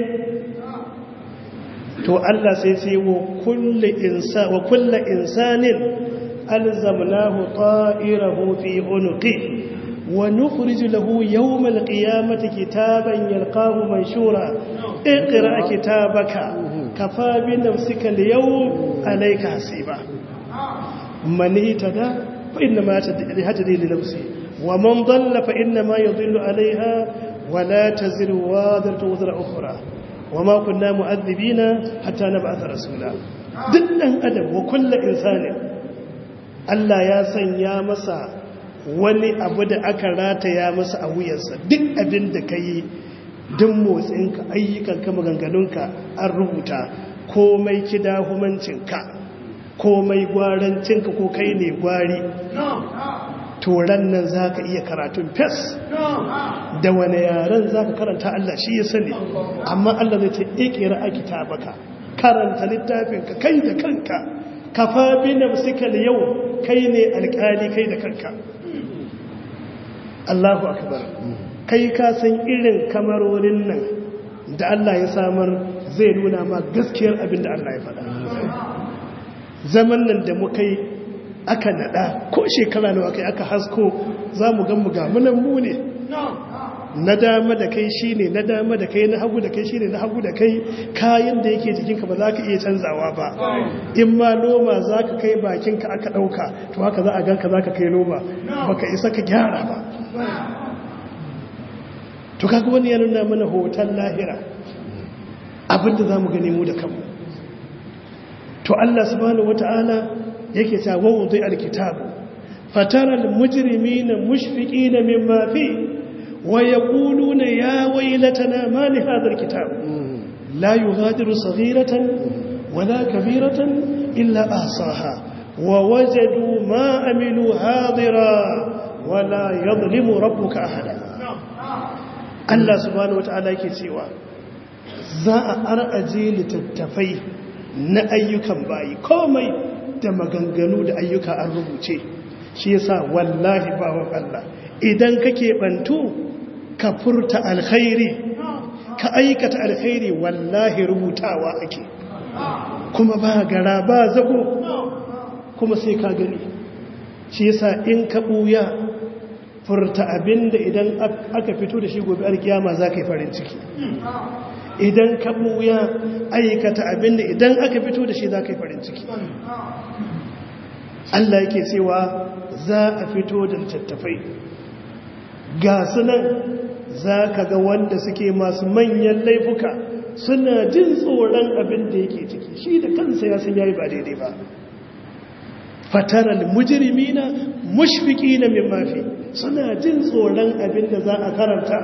to Allah sai ce wa kulle insanin alzamnahu ta'irahu fi unuqi wa nukhriju lahu yawmal qiyamati kitaban yalqahu manshura iqra kitabaka kafa bi nafsika al-yawm alayka hasiba man ihtada fa inna ma yahtadi li nafsi wa man dhalla fa inna ma yadhillu alayha wa la taziru wadhatu wazra ukhra wa ma kunna mu'adhibina hatta nab'atha rasula duk dan adam wa kullu insani Allah ya sanya masa wani abu da aka rataya masa a wuyarsa duk abin da kai duk motsinka ayyukanka maganganunka an rubuta komai kidahumancinka komai gwarancinka ko kai ne gwari turan nan za ka iya karatun fes da wane yaren za ka karanta Allah shi ya sani amma Allah zai ce ikira a kitabaka karanta littafinka kai da kanka kafa bi nafsika yau kai ne alƙali kai da kanka Allahu akbar kai ka san irin kamarorin nan da Allah ya samar zai nuna ma gaskiyar abin da Allah ya faɗa zaman nan da muka yi aka nada ko shekara nawa kai aka hasko za mu gan mu ga munan mu ne na dama da kai shi ne na dama da kai na hagu da kai shi ne na hagu da kai kayan da yake jikinka ba za ka iya canzawa ba in ma noma za ka kai bakinka aka ɗauka to haka za a ganka za ka kai noma ba ka isa ka gyara ba to kaga wani ya nuna mana hoton lahira abinda za mu gani mu da kanmu to Allah subhanahu wata'ala yake ta wawudai alkitabu fatara almujrimina mushfiqina mimma fi wa yaquluna ya waylatana ma li hadha alkitab la yughadiru saghiratan wala kabiratan illa ahsaha wa wajadu ma amilu hadira wala yadhlimu rabbuka ahada Allah subhanahu wataala yake cewa za a araje littattafai na ayyukan bayi komai da maganganu da ayyuka an rubuce shi yasa wallahi bawon Allah idan kake bantu ka furta alkhairi ka aikata alkhairi wallahi rubutawa ake kuma ba gara ba zago kuma sai ka gani shi yasa in ka buya furta abinda idan aka fito da shi gobe alkiyama za ka yi farin ciki idan ka buya aikata abinda idan aka fito da shi za ka yi farin ciki Allah yake cewa za a fito da littattafai ga sunan za ka ga wanda suke masu manyan laifuka suna jin tsoron abin da yake ciki shi da kansa ya san yayi ba daidai ba fataral mujrimina mushfiqina mimma fi suna jin tsoron abin da za a karanta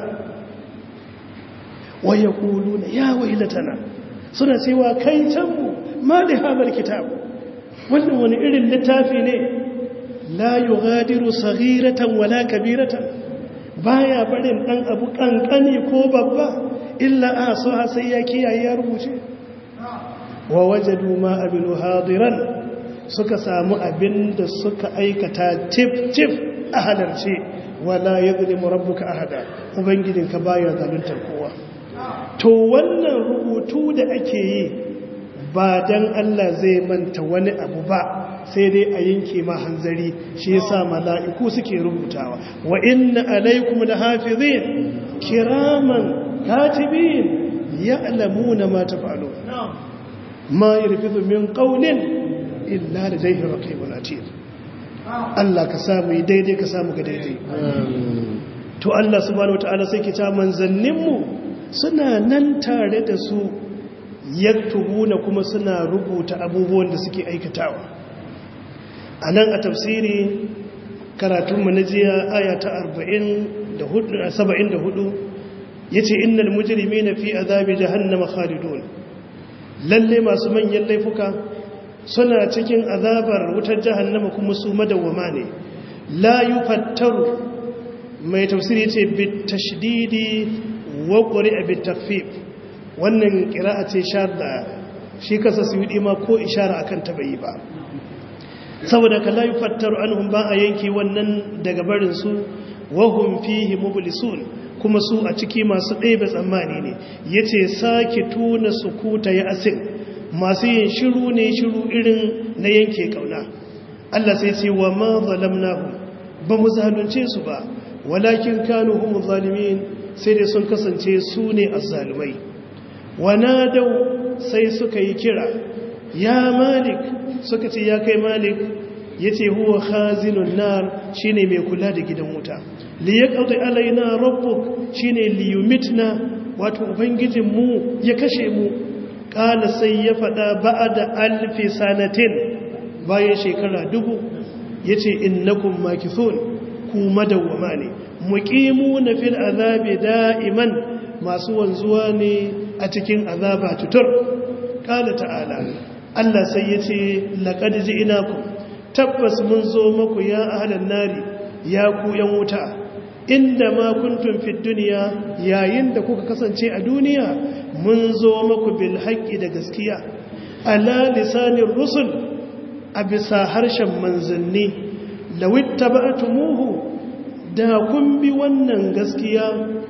wa yaquluna ya waylatana suna cewa kai canmu ma da hadal kitab wannan wani irin littafi ne la yughadiru saghiratan wala kabiratan baya barin dan abu kankani ko babba illa asuha sai ya kiyaye ya rubuce wa wajadu ma abilu hadiran suka samu abin da suka aikata tif tif a halarce wala yadhlimu rabbuka ahada ubangijinka baya zaluntar kowa to wannan rubutu da ake yi ba dan Allah zai manta wani abu ba sai dai a yanke ma hanzari shi yasa mala'iku suke rubutawa wa inna alaikum lahafizin kiraman katibin ya'lamuna ma taf'alun ma yarfidu min qawlin illa ladayhi raqibun atid Allah ka samu daidai ka samu ga daidai to Allah subhanahu wataala sai ke ta manzanninmu suna nan tare da su yaktubuna kuma suna rubuta abubuwan da suke aikatawa a nan a tafsiri karatunmu na jiya aya ta 74 ya ce innal mujirimi na fi azabi jahannama khalidun lalle masu manyan laifuka suna cikin azabar wutar jahannama kuma su madawwama ne la yufattaru mai tafsiri ce bitashdidi wa qur'a bitafif wannan qira'a ce shadda shi kasa su yi ma ko ishara akan ta bai ba saboda ka la yufattaru anhum ba a yanke wannan daga barin su wa hum fihi mublisun kuma su a ciki masu ɗebe tsammani ne yace sake tuna sukuta ya asin masu yin shiru ne shiru irin na yanke kauna Allah sai ce wa ma zalamnahu ba mu zalunce su ba walakin kanu hum zalimin sai dai sun kasance su ne azzalumai wa nadau sai suka yi kira ya malik suka ce ya kai malik yace huwa khazinun nar shine mai kula da gidan wuta li yaqdi alaina rabbuk shine li yumitna wato ubangijin mu ya kashe mu kala sai ya fada ba'da alfi sanatin bayan shekara dubu yace innakum makithun ku madawwama ne muqimuna fil azabi da'iman masu wanzuwa ne a cikin azaba tutur kala ta'ala Allah sai yace laqad ji'nakum tabbas mun zo maku ya ahlan nari ya ku yan wuta inda ma kuntum fid dunya yayin da kuka kasance a duniya mun zo maku bil haqqi da gaskiya ala lisanir rusul a bisa harshen manzanni lawittaba'tumuhu da kun bi wannan gaskiya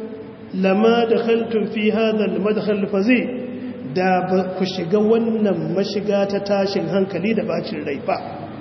lama dakhaltum fi hadha al madkhal fazi da ba ku shiga wannan mashiga ta tashin hankali da bacin rai ba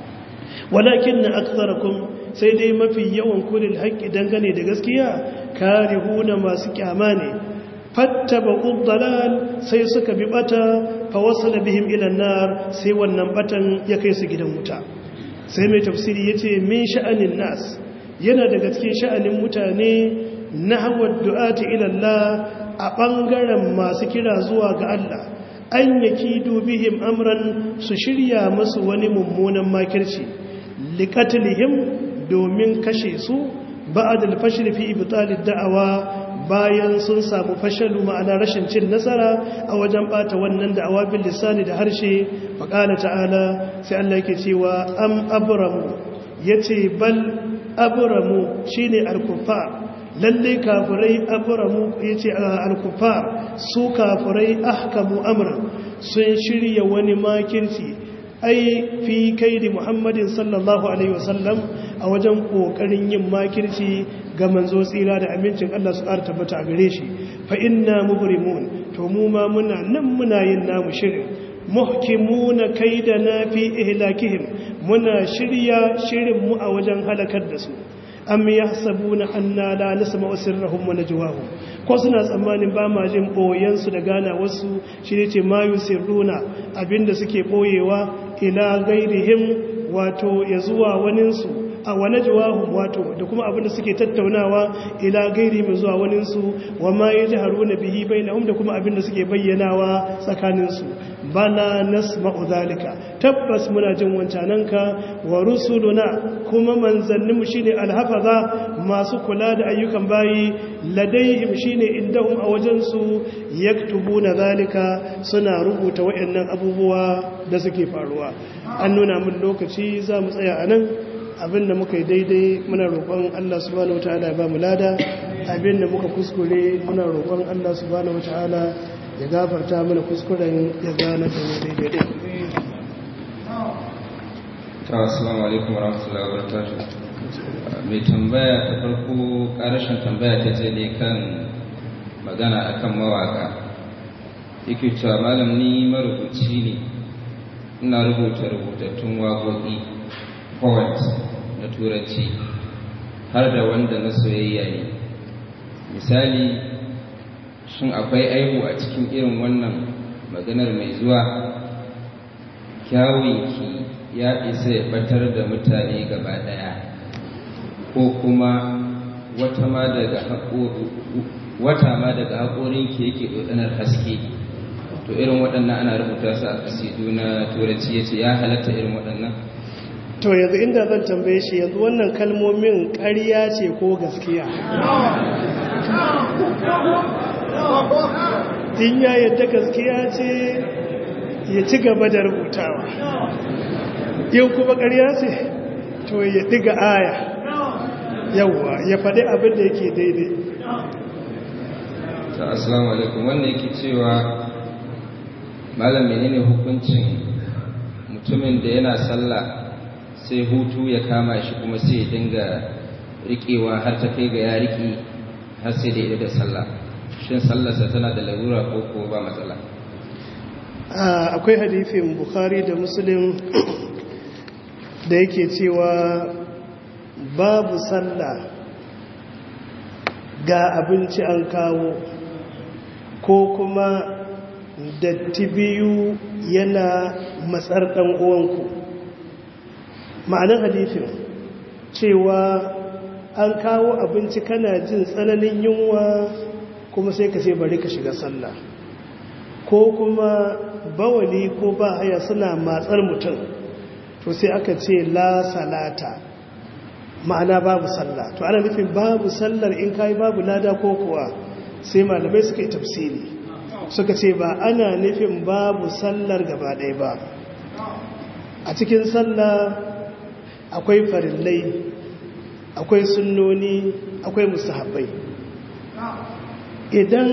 walakin na aksarakum sai dai mafi yawan kulil haƙƙi dangane da gaskiya karihuna masu kyama ne fattaba dalal sai suka bi bata fa wasala bihim ila nar sai wannan batan ya kai su gidan wuta sai mai tafsiri yace min sha'anin nas yana daga cikin sha'anin mutane nahwa du'ati ila Allah a bangaren masu kira zuwa ga Allah an yaki dubihim amran su shirya musu wani mummunan makirci liƙatilihim domin kashe su ba'ad al-fashl fi ibtal ad-da'wa bayan sun samu fashalu ma'ana rashin cin nasara a wajen bata wannan da'awa bil lisani da harshe faqala ta'ala sai Allah yake cewa am abramu yace bal abramu shine al-kuffar lalle kafirai abramu yace al-kuffar su kafirai ahkamu amra sun shirya wani makirci ai fi kaidi muhammadin sallallahu alaihi wasallam a wajen kokarin yin makirci ga manzo tsira da amincin Allah su ƙara tabbata a gare shi fa inna mubrimun to mu ma muna nan muna yin namu shirin muhkimuna kaidana fi ihlakihim muna shirya shirin mu a wajen halakar da su am yahsabuna anna la nasma'u sirrahum wa najwahum ko suna tsammanin ba ma jin boyen su da gana wasu shi ne ce mayu sirruna abinda suke boyewa ila gairihim wato ya zuwa waninsu a wane jawahun wato da kuma abinda suke tattaunawa ila gairi mai zuwa waninsu wa ma ya ji haruna bihi bai na da kuma abinda suke bayyanawa tsakaninsu bala nasma'u zalika tabbas muna jin wancananka wa rusuluna kuma manzanninmu shine alhafaza masu kula da ayyukan bayi ladaihim shine indahum a wajensu yaktubuna zalika suna rubuta wayannan abubuwa da suke faruwa an nuna mun lokaci za mu tsaya a nan abinda muka yi daidai muna roƙon Allah subhanahu wataala ya ba mu lada abinda muka kuskure muna roƙon Allah subhanahu wataala ya gafarta mana kuskuren ya gane da mu daidai ta assalamu alaikum warahmatullahi wabarakatuh mai tambaya ta farko karashin tambaya ta je ne kan magana akan mawaka yake cewa malam ni marubuci ne ina rubuta rubutattun waƙoƙi poet na turanci har da wanda na soyayya ne misali shin akwai aibu a cikin irin wannan maganar mai zuwa kyawunki ya isa ya batar da mutane gaba ɗaya ko kuma wata ma daga wata ma daga haƙorinki yake ɗoɗanar haske to irin waɗannan ana rubuta su a kasidu na turanci ya ce ya halatta irin waɗannan to yanzu inda zan tambaye shi yanzu wannan kalmomin ƙarya ce ko gaskiya in ya yadda gaskiya ce ya ci gaba da rubutawa yau kuma ƙarya ce to ya ɗiga aya yauwa ya faɗi abin da yake daidai ta assalamu alaikum wannan yake cewa malam menene hukuncin mutumin da yana sallah sai hutu ya kama shi kuma sai ya dinga riƙewa har ta kai ga ya riƙe har sai da da sallah shin sallarsa tana da larura ko ko ba matsala akwai hadifin bukhari da muslim da yake cewa babu sallah ga abinci an kawo ko kuma datti biyu yana matsar ɗan uwanku ma'anar hadifin cewa an kawo abinci kana jin tsananin yunwa kuma sai ka ce bari ka shiga sallah ko kuma bawali ko ba haya suna matsar mutum to sai aka ce la salata ma'ana babu sallah to ana nufin babu sallar in kai babu lada ko kuwa sai malamai suka yi tafsiri suka ce ba ana nufin babu sallar gaba ɗaya ba a cikin sallah akwai farillai akwai sunnoni akwai mustahabbai idan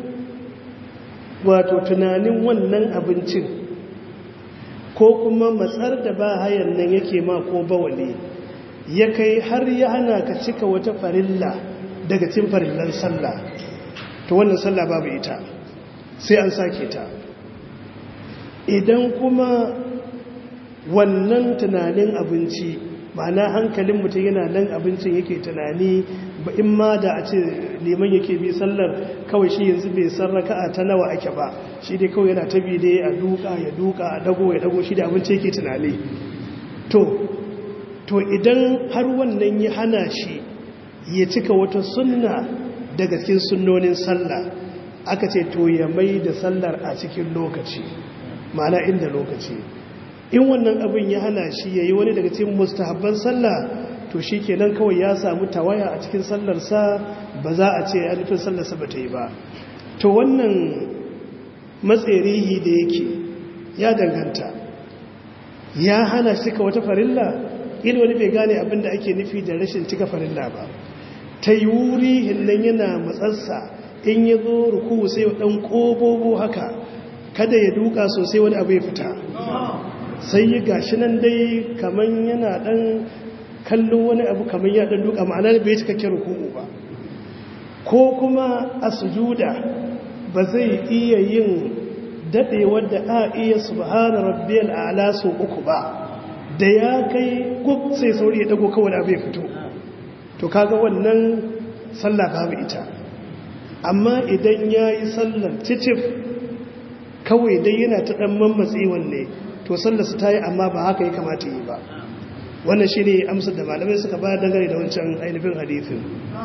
wato tunanin wannan abincin ko kuma matsar da ba hayan nan yake ma ko bawale ya kai har ya hana ka cika wata farilla daga cin farillan sallah to wannan sallah babu ita sai an sake ta idan kuma wannan tunanin abinci ma'ana hankalin mutum yana nan abincin yake tunani ba in ma da a ce liman yake bi sallar kawai shi yanzu bai san raka'a ta nawa ake ba shi dai kawai yana tabi dai a duka ya duka a dago ya dago shi da abinci yake tunani to to idan har wannan ya hana shi ya cika wata sunna daga cikin sunnonin sallah aka ce to ya mai da sallar a cikin lokaci ma'ana inda lokaci in wannan abin ya hana shi ya yi wani daga cikin mustahabban sallah to shi kenan kawai ya samu tawaya a cikin sallarsa ba za a ce ya nufin sallarsa ba ta yi ba to wannan matserihi da yake ya danganta ya hana shi cika wata farilla ila wani bai gane abin da ake nufi da rashin cika farilla ba ta yi wuri hinnan yana matsarsa in ya zo ruku sai ɗan ƙobobo haka kada ya duka sosai wani abu ya fita sai yi gashi nan dai kamar yana ɗan kallon wani abu kamar ya ɗan duka ma'ana bai cikakken ruku ba ko kuma a sujuda ba zai iya yin daɗe wadda a iya subhana rabbiyal a'la so uku ba da ya kai gub sai sauri ya dago kawai abu ya fito to kaga wannan sallah babu ita amma idan ya yi sallar cicif kawai dai yana ta ɗan mammatsi wanne to sallarsa ta yi amma ba haka ya kamata yi ba wannan shi ne amsar da malamai suka ba dangane da wancan ainihin hadithin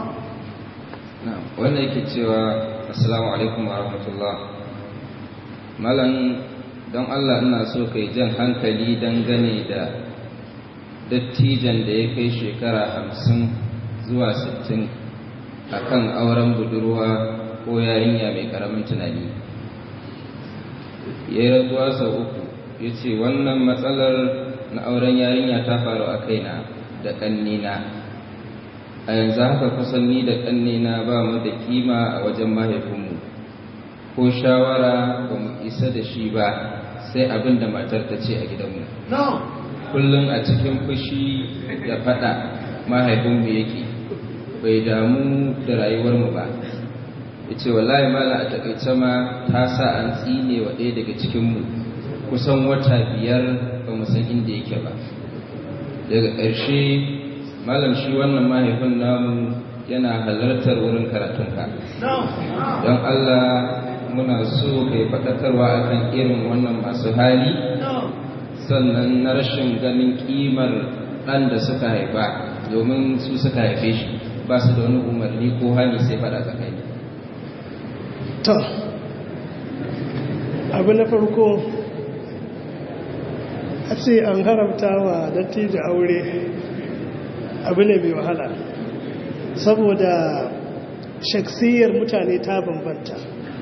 wannan yake cewa assalamu alaikum wa rahmatullah malam don allah ina so kai jan hankali dangane da dattijan da ya kai shekara hamsin zuwa sittin a kan auren budurwa ko yarinya mai karamin tunani ya yi rantsuwa sau uku ya ce wannan matsalar na auren yarinya ta faru a kaina da ƙannena a yanzu haka kusan ni da ƙannena ba mu da kima a wajen mahaifinmu ko shawara ba mu isa da shi ba sai abin da matar ta ce a gidanmu kullum a cikin fushi da faɗa mahaifinmu yake bai damu da rayuwarmu ba ya ce wallahi mala a takaice ma ta sa an tsine wa ɗaya daga cikinmu kusan wata biyar ba mu san inda yake ba daga ƙarshe malam shi wannan mahaifin namu yana halartar wurin karatunka don allah muna so kai faɗakarwa akan irin wannan masu hali sannan na rashin ganin ƙimar ɗan da suka haifa domin su suka haife shi ba su da wani umarni ko hali sai faɗa tsakani to abu na farko a ce an haramta wa dattijo aure abu ne mai wahala saboda shaksiyar mutane ta bambanta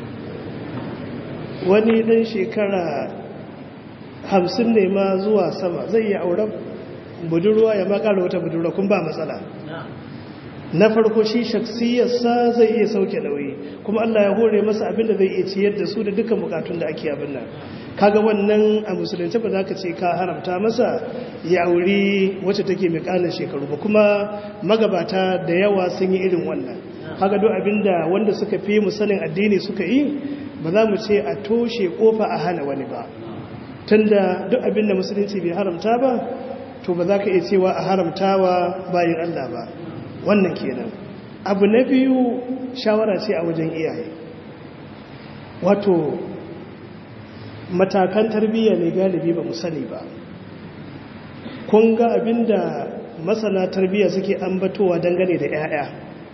wani ɗan shekara hamsin ne ma zuwa sama zai yi auren budurwa ya makara wata budurwa kun ba matsala na farko shi shaksiyarsa zai iya sauke nauyi kuma Allah ya hore masa abin da zai iya ciyar da su da dukkan bukatun da ake abin nan kaga wannan a musulunci ba za ka ce ka haramta masa ya auri wacce take mai kanin shekaru ba kuma magabata da yawa sun yi irin wannan kaga duk abin da wanda suka fi mu sanin addini suka yi ba za mu ce a toshe kofa a hana wani ba tunda duk abin da musulunci bai haramta ba to ba za ka iya cewa a haramtawa bayan Allah ba wannan kenan abu na biyu shawara ce a wajen iyaye wato matakan tarbiyya ne galibi ba mu sani ba kun ga abinda masana tarbiyya suke ambatowa dangane da 'ya'ya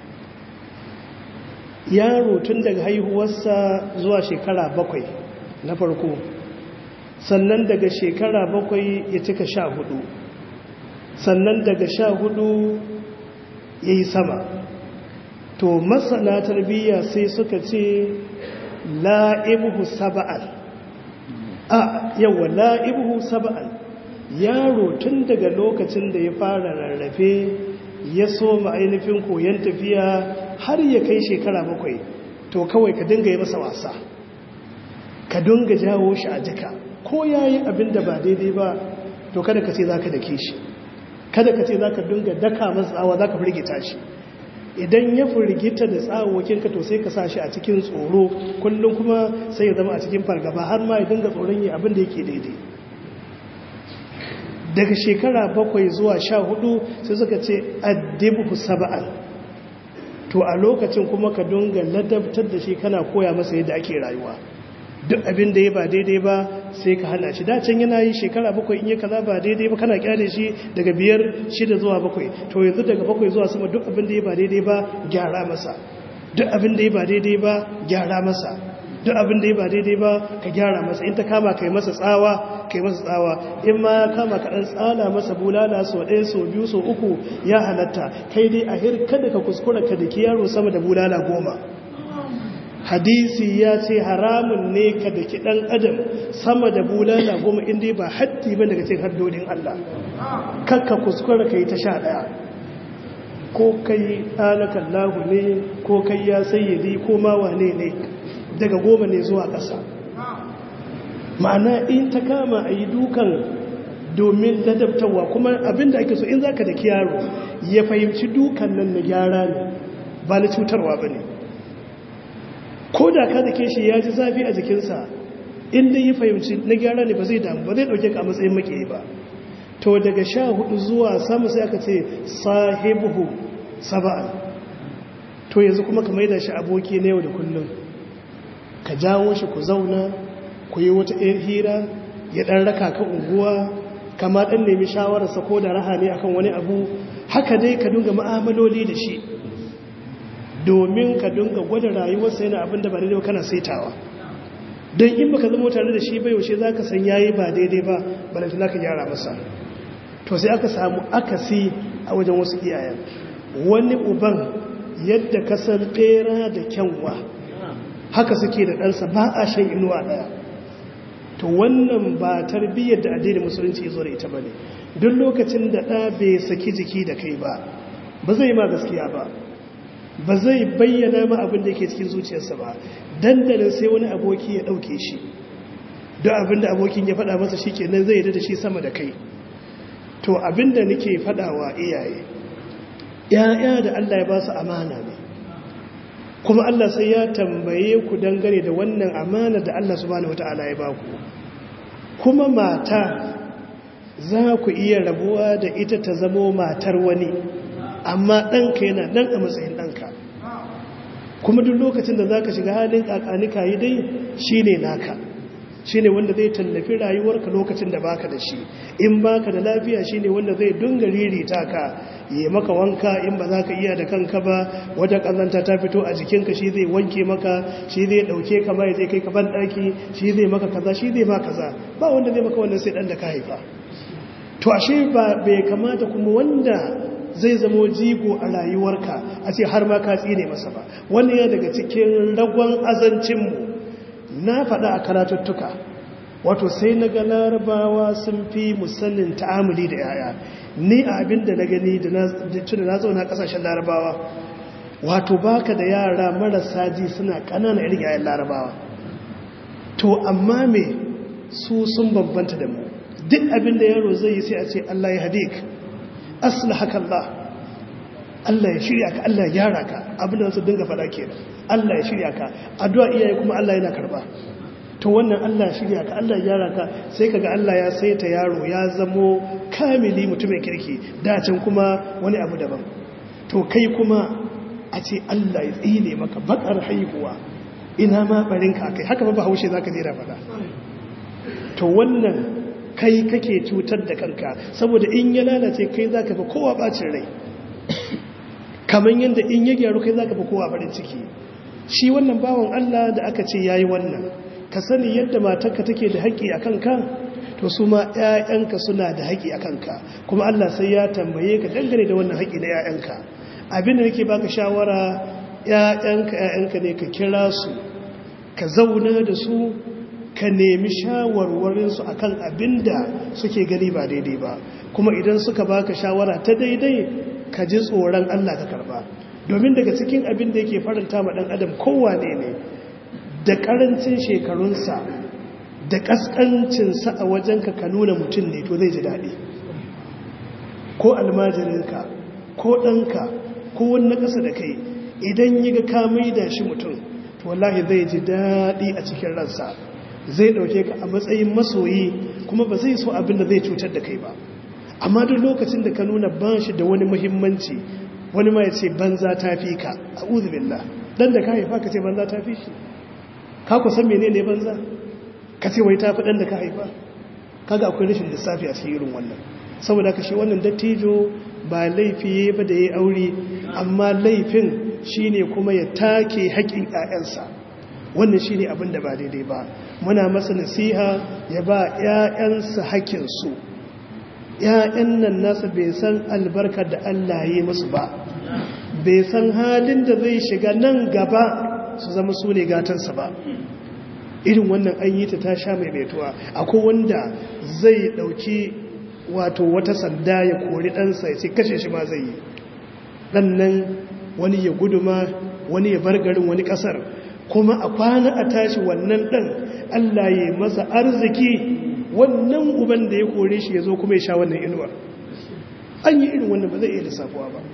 yaro tun daga haihuwarsa zuwa shekara bakwai na farko sannan daga shekara bakwai ya cika sha hudu sannan daga sha hudu ya yi sama to masana tarbiyya sai suka ce la'ibuhu saba'an a yawa la'ibuhu saba'an yaro tun daga lokacin da ya fara rarrafe ya so ainihin koyon tafiya har ya kai shekara bakwai to kawai ka dinga yi masa wasa ka dinga jawo shi a jika ko ya yi abin da ba daidai ba to kada ka ce za ka dake shi kada ka ce za ka dinga daka masa tsawa za ka firgita shi idan ya firgita da tsawokinka to sai ka sa shi a cikin tsoro kullum kuma sai ya zama a cikin fargaba har ma ya dinga tsoron yi abin da yake daidai daga shekara bakwai zuwa sha hudu sai suka ce addibu saba'an to a lokacin kuma ka dinga ladabtar da shi kana koya masa yadda ake rayuwa duk abin da ya ba daidai ba sai ka hana shi dacin yana yi shekara bakwai in yi kaza ba daidai ba kana kyale shi daga biyar shida zuwa bakwai to yanzu daga bakwai zuwa sama duk abin da ya ba daidai ba gyara masa duk abin da ya ba daidai ba gyara masa duk abin da ya ba daidai ba ka gyara masa in ta kama kai masa tsawa kai masa tsawa in ma ya kama ka dan tsala masa bulala so ɗaya so biyu so uku ya halatta kai dai a hir kada ka kuskura ka daki yaro sama da bulala goma hadisi ya ce haramun ne ka daki ɗan adam sama da bulala goma inda ba haddi ba daga cikin haddodin Allah kakka kuskura ka yi ta sha ɗaya ko kai alakan lahu ne ko kai ya sayyadi ko ma wane ne daga goma ne zuwa ƙasa ma'ana in ta kama a yi dukan domin ladabtarwa kuma abinda ake so in za ka da yaro ya fahimci dukan nan na gyara ne ba na cutarwa ba ne ko da ka da shi ya ji zafi a jikinsa inda ya fahimci na gyara ne ba zai damu ba zai ɗauke ka a matsayin makiyi ba to daga sha hudu zuwa samu sai aka ce sahibuhu saba'an to yanzu kuma ka maida shi aboki na yau da kullum ka jawo shi ku zauna ku yi wata ɗan hira ya ɗan raka ka unguwa kama ɗan nemi shawararsa ko da raha ne akan wani abu haka dai ka dunga ma'amaloli da shi domin ka dunga gwada rayuwarsa yana abin da ba daidai kana saitawa don in baka zama tare da shi bai yaushe za ka san yayi ba daidai ba balantana ka gyara masa to sai aka samu akasi a wajen wasu iyayen wani uban yadda ka san ɓera da kyanwa haka suke da ɗansa ba a shan inuwa ɗaya to wannan ba tarbiyyar da addinin musulunci ya zo da ita ba ne duk lokacin da ɗa bai saki jiki da kai ba ba zai ma gaskiya ba ba zai bayyana ma abin da ke cikin zuciyarsa ba dandalin sai wani aboki ya ɗauke shi don abin da abokin ya faɗa masa shi kenan zai da shi sama da kai to abin da nake faɗawa iyaye ‘ya'ya da Allah ya ba su amana ne kuma Allah sai ya tambaye ku dangane da wannan amana da Allah subhanahu wata'ala ya ba ku kuma mata za ku iya rabuwa da ita ta zamo matar wani amma ɗanka yana ɗan a matsayin ɗanka kuma duk lokacin da za ka shiga halin ƙaƙanika yi dai shi ne naka shi ne wanda zai tallafi rayuwarka lokacin da baka da shi in baka da lafiya shi ne wanda zai dunga ririta ka yi maka wanka in ba za ka iya da kanka ba wata ƙazanta ta fito a jikinka shi zai wanke maka shi zai ɗauke ka ma ya zai kai ka ban ɗaki shi zai maka kaza shi zai ma kaza ba wanda zai maka wannan sai ɗan da ka haifa to ashe ba bai kamata kuma wanda zai zamo jigo a rayuwarka a ce har ma ka tsine masa ba wani ya daga cikin ragon azancinmu na faɗa a karatuttuka wato sai na ga larabawa sun fi musannin ta'amuli da yaya ni a abin da na gani da tuna na zauna ƙasashen larabawa wato baka da yara marasa ji suna ƙanana irin yayan larabawa to amma me su sun bambanta da mu duk abin da yaro zai yi sai a ce Allah ya hadik aslahaka Allah Allah ya shirya ka Allah ya gyara ka abin da su dinga faɗa kenan Allah ya shirya ka addu'a iyaye kuma Allah yana karba to wannan Allah ya shirya ka Allah ya gyara ka sai kaga Allah ya saita yaro ya zamo kamili mutumin kirki dacin kuma wani abu daban to kai kuma a ce Allah ya tsine maka bakar haihuwa ina ma barinka kai haka ba haushe zaka je da faɗa to wannan kai kake cutar da kanka saboda in ya lalace kai za ka fi kowa bacin rai kamar yadda in ya gyaru kai za ka fi kowa farin ciki shi wannan bawan Allah da aka ce ya yi wannan ka sani yadda matarka take da haƙƙi a kanka to su ma 'ya'yanka suna da haƙƙi a kanka kuma Allah sai ya tambaye ka dangane da wannan haƙƙi na 'ya'yanka abin da nake baka shawara 'ya'yanka 'ya'yanka ne ka kira su ka zauna da su ka nemi shawarwarinsu a kan abin da suke gani ba daidai ba kuma idan suka baka shawara ta daidai ka ji tsoron Allah ka karba domin daga cikin abin da yake faranta ma ɗan adam kowane ne da ƙarancin shekarunsa da ƙasƙancinsa a wajenka ka nuna mutum ne to zai ji daɗi ko almajirinka ko ɗanka ko wani ƙasa da kai idan yi ga ka da shi mutum to wallahi zai ji daɗi a cikin ransa zai ɗauke ka a matsayin masoyi kuma ba zai so abin da zai cutar da kai ba amma duk lokacin da ka nuna ba shi da wani muhimmanci wani ma ya ce banza ta fi ka a uzubillah dan da ka haifa ka ce banza ta fi shi ka ku san menene banza ka ce wai ta fi dan da ka haifa kaga akwai rashin lissafi a cikin irin wannan saboda ka shi wannan dattijo ba laifi ba da ya aure amma laifin shine kuma ya take haƙƙin 'ya'yansa wannan shine abin da ba daidai ba muna masa nasiha ya ba ƴaƴansa hakkinsu ƴaƴan nan nasa bai san albarkar da Allah ya yi musu ba bai san halin da zai shiga nan gaba su zama su ne gatansa ba irin wannan an yi ta ta sha mai baituwa akwai wanda zai dauki wato wata sanda ya kori ɗansa ya ce kashe shi ma zai yi ɗan nan wani ya guduma wani ya bar garin wani ƙasar kuma a kwana a tashi wannan ɗan allah ya masa arziki wannan uban da ya kore shi ya zo kuma ya sha wannan inuwar an yi irin wannan ba zai iya lissafuwa ba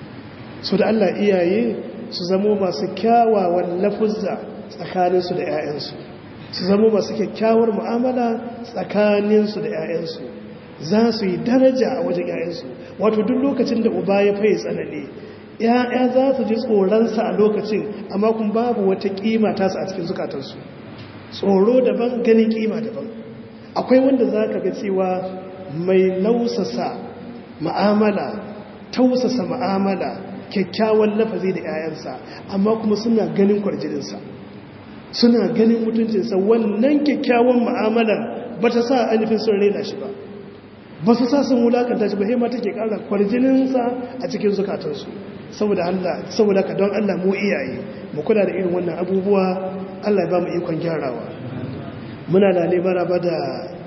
so da allah iyaye su zamo masu kyawawan lafuzza tsakaninsu da 'ya'yansu su zama masu kyakkyawar mu'amala tsakaninsu da 'ya'yansu za su yi daraja a wajen 'ya'yansu wato duk lokacin da uba ya faye tsanani 'ya'ya za su ji tsoronsa a lokacin amma kun babu wata kima tasa a cikin zukatansu tsoro daban ganin kima daban akwai wanda za ka ga cewa mai lausasa ma'amala tausasa ma'amala kyakkyawan lafazi da 'ya'yansa amma kuma suna ganin kwarjininsa suna ganin mutuncinsa wannan kyakkyawan mu'amalar ba ta sa ainihin sun raina shi ba ba su sa sun wulakanta shi ba hema take kara kwarjininsa a cikin zukatansu saboda Allah saboda ka don Allah mu iyaye mu kula da irin wannan abubuwa Allah ya ba mu ikon gyarawa muna da lebara ba da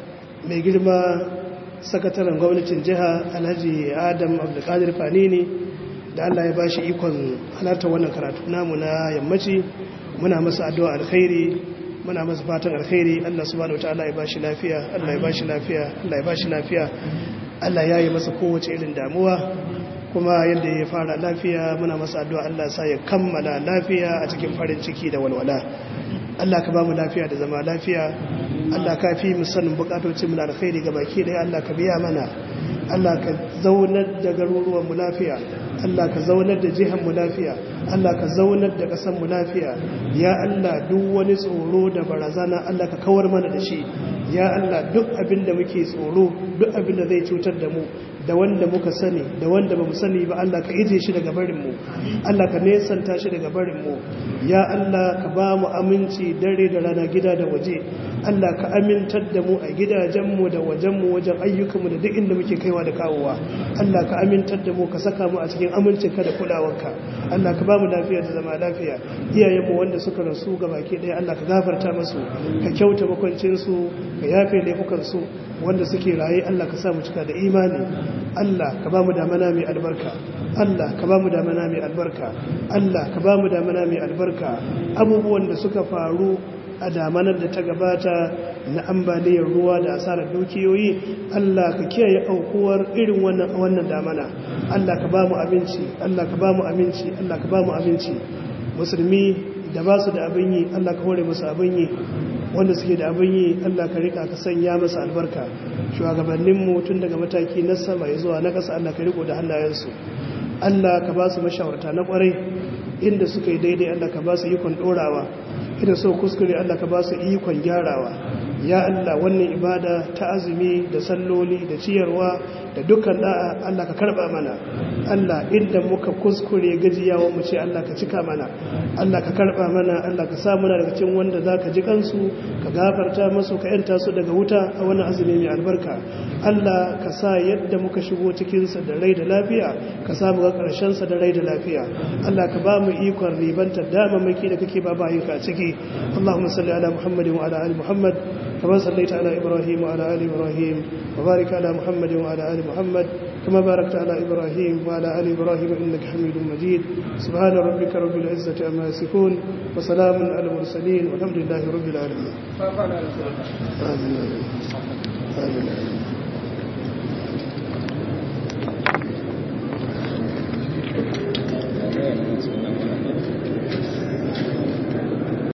mai girma sakataren gwamnatin jiha alhaji adam abdulkadir fanini da Allah ya ba shi ikon halartar wannan karatu namu na yammaci muna masa addu'a alkhairi muna masa fatan alkhairi Allah subhanahu wataala ya bashi lafiya Allah ya bashi lafiya Allah ya bashi lafiya Allah ya yi masa kowace irin damuwa kuma yadda ya fara lafiya muna masa addu'a Allah sa ya kammala lafiya a cikin farin ciki da walwala Allah ka ba mu lafiya da zama lafiya Allah ka fi mu sanin bukatocin mu na alkhairi ga baki daya Allah ka biya mana Allah ka zaunar da garuruwan mu lafiya Allah ka zaunar da jihar mu lafiya Allah ka zaunar da ƙasar mu lafiya ya Allah duk wani tsoro da barazana Allah ka kawar mana da shi ya Allah duk abin da muke tsoro duk abin da zai cutar da mu da wanda muka sani da wanda ba mu sani ba Allah ka ije shi daga barinmu Allah ka nesanta shi daga barinmu ya Allah ka ba mu aminci dare da rana gida da waje Allah ka amintar da mu a gidajenmu da wajenmu wajen ayyukanmu da duk inda muke kaiwa da kawowa Allah ka amintar da mu ka saka mu a cikin amincinka da kulawarka Allah ka ba mu lafiya da zama lafiya iyayenmu wanda suka rasu ga baki ɗaya Allah ka gafarta musu ka kyauta makwancinsu ka yafe laifukansu wanda suke raye Allah ka sa mu cika da imani Allah ka ba mu damana mai albarka Allah ka ba mu damana mai albarka Allah ka ba mu damana mai albarka abubuwan da suka faru a damanar da ta gabata na ambaliyar ruwa da asarar dukiyoyi Allah ka kiyaye aukuwar irin wannan wannan damana Allah ka ba mu abinci Allah ka ba mu aminci Allah ka ba mu abinci musulmi da ba su da abin yi Allah ka hore musu abin yi wanda suke da abin yi Allah ka rika ka sanya masa albarka shugabanninmu tun daga mataki na sama ya zuwa na ƙasa Allah ka riko da hannayensu Allah ka ba su mashawarta na ƙwarai inda suka yi daidai Allah ka ba su ikon ɗorawa idan so kuskure Allah ka ba su ikon gyarawa ya Allah wannan ibada ta azumi da salloli da ciyarwa da dukkan da'a Allah ka karba mana Allah inda muka kuskure gajiyawa mu ce Allah ka cika mana Allah ka karba mana Allah ka sa muna daga cikin wanda zaka ji kansu ka gafarta musu ka yanta su daga wuta a wannan azumi mai albarka Allah ka sa yadda muka shigo cikin sa da rai da lafiya ka sa mu ga karshen sa da rai da lafiya Allah ka ba mu ikon ribantar damamaki da kake ba bayinka ciki Allahumma salli ala Muhammadin wa ala ali Muhammad كما صليت على إبراهيم وعلى آل إبراهيم وبارك على محمد وعلى آل محمد كما باركت على إبراهيم وعلى آل إبراهيم إنك حميد مجيد سبحان ربك رب العزة عما يصفون وسلام على المرسلين والحمد لله رب العالمين آمين آمين, آمين.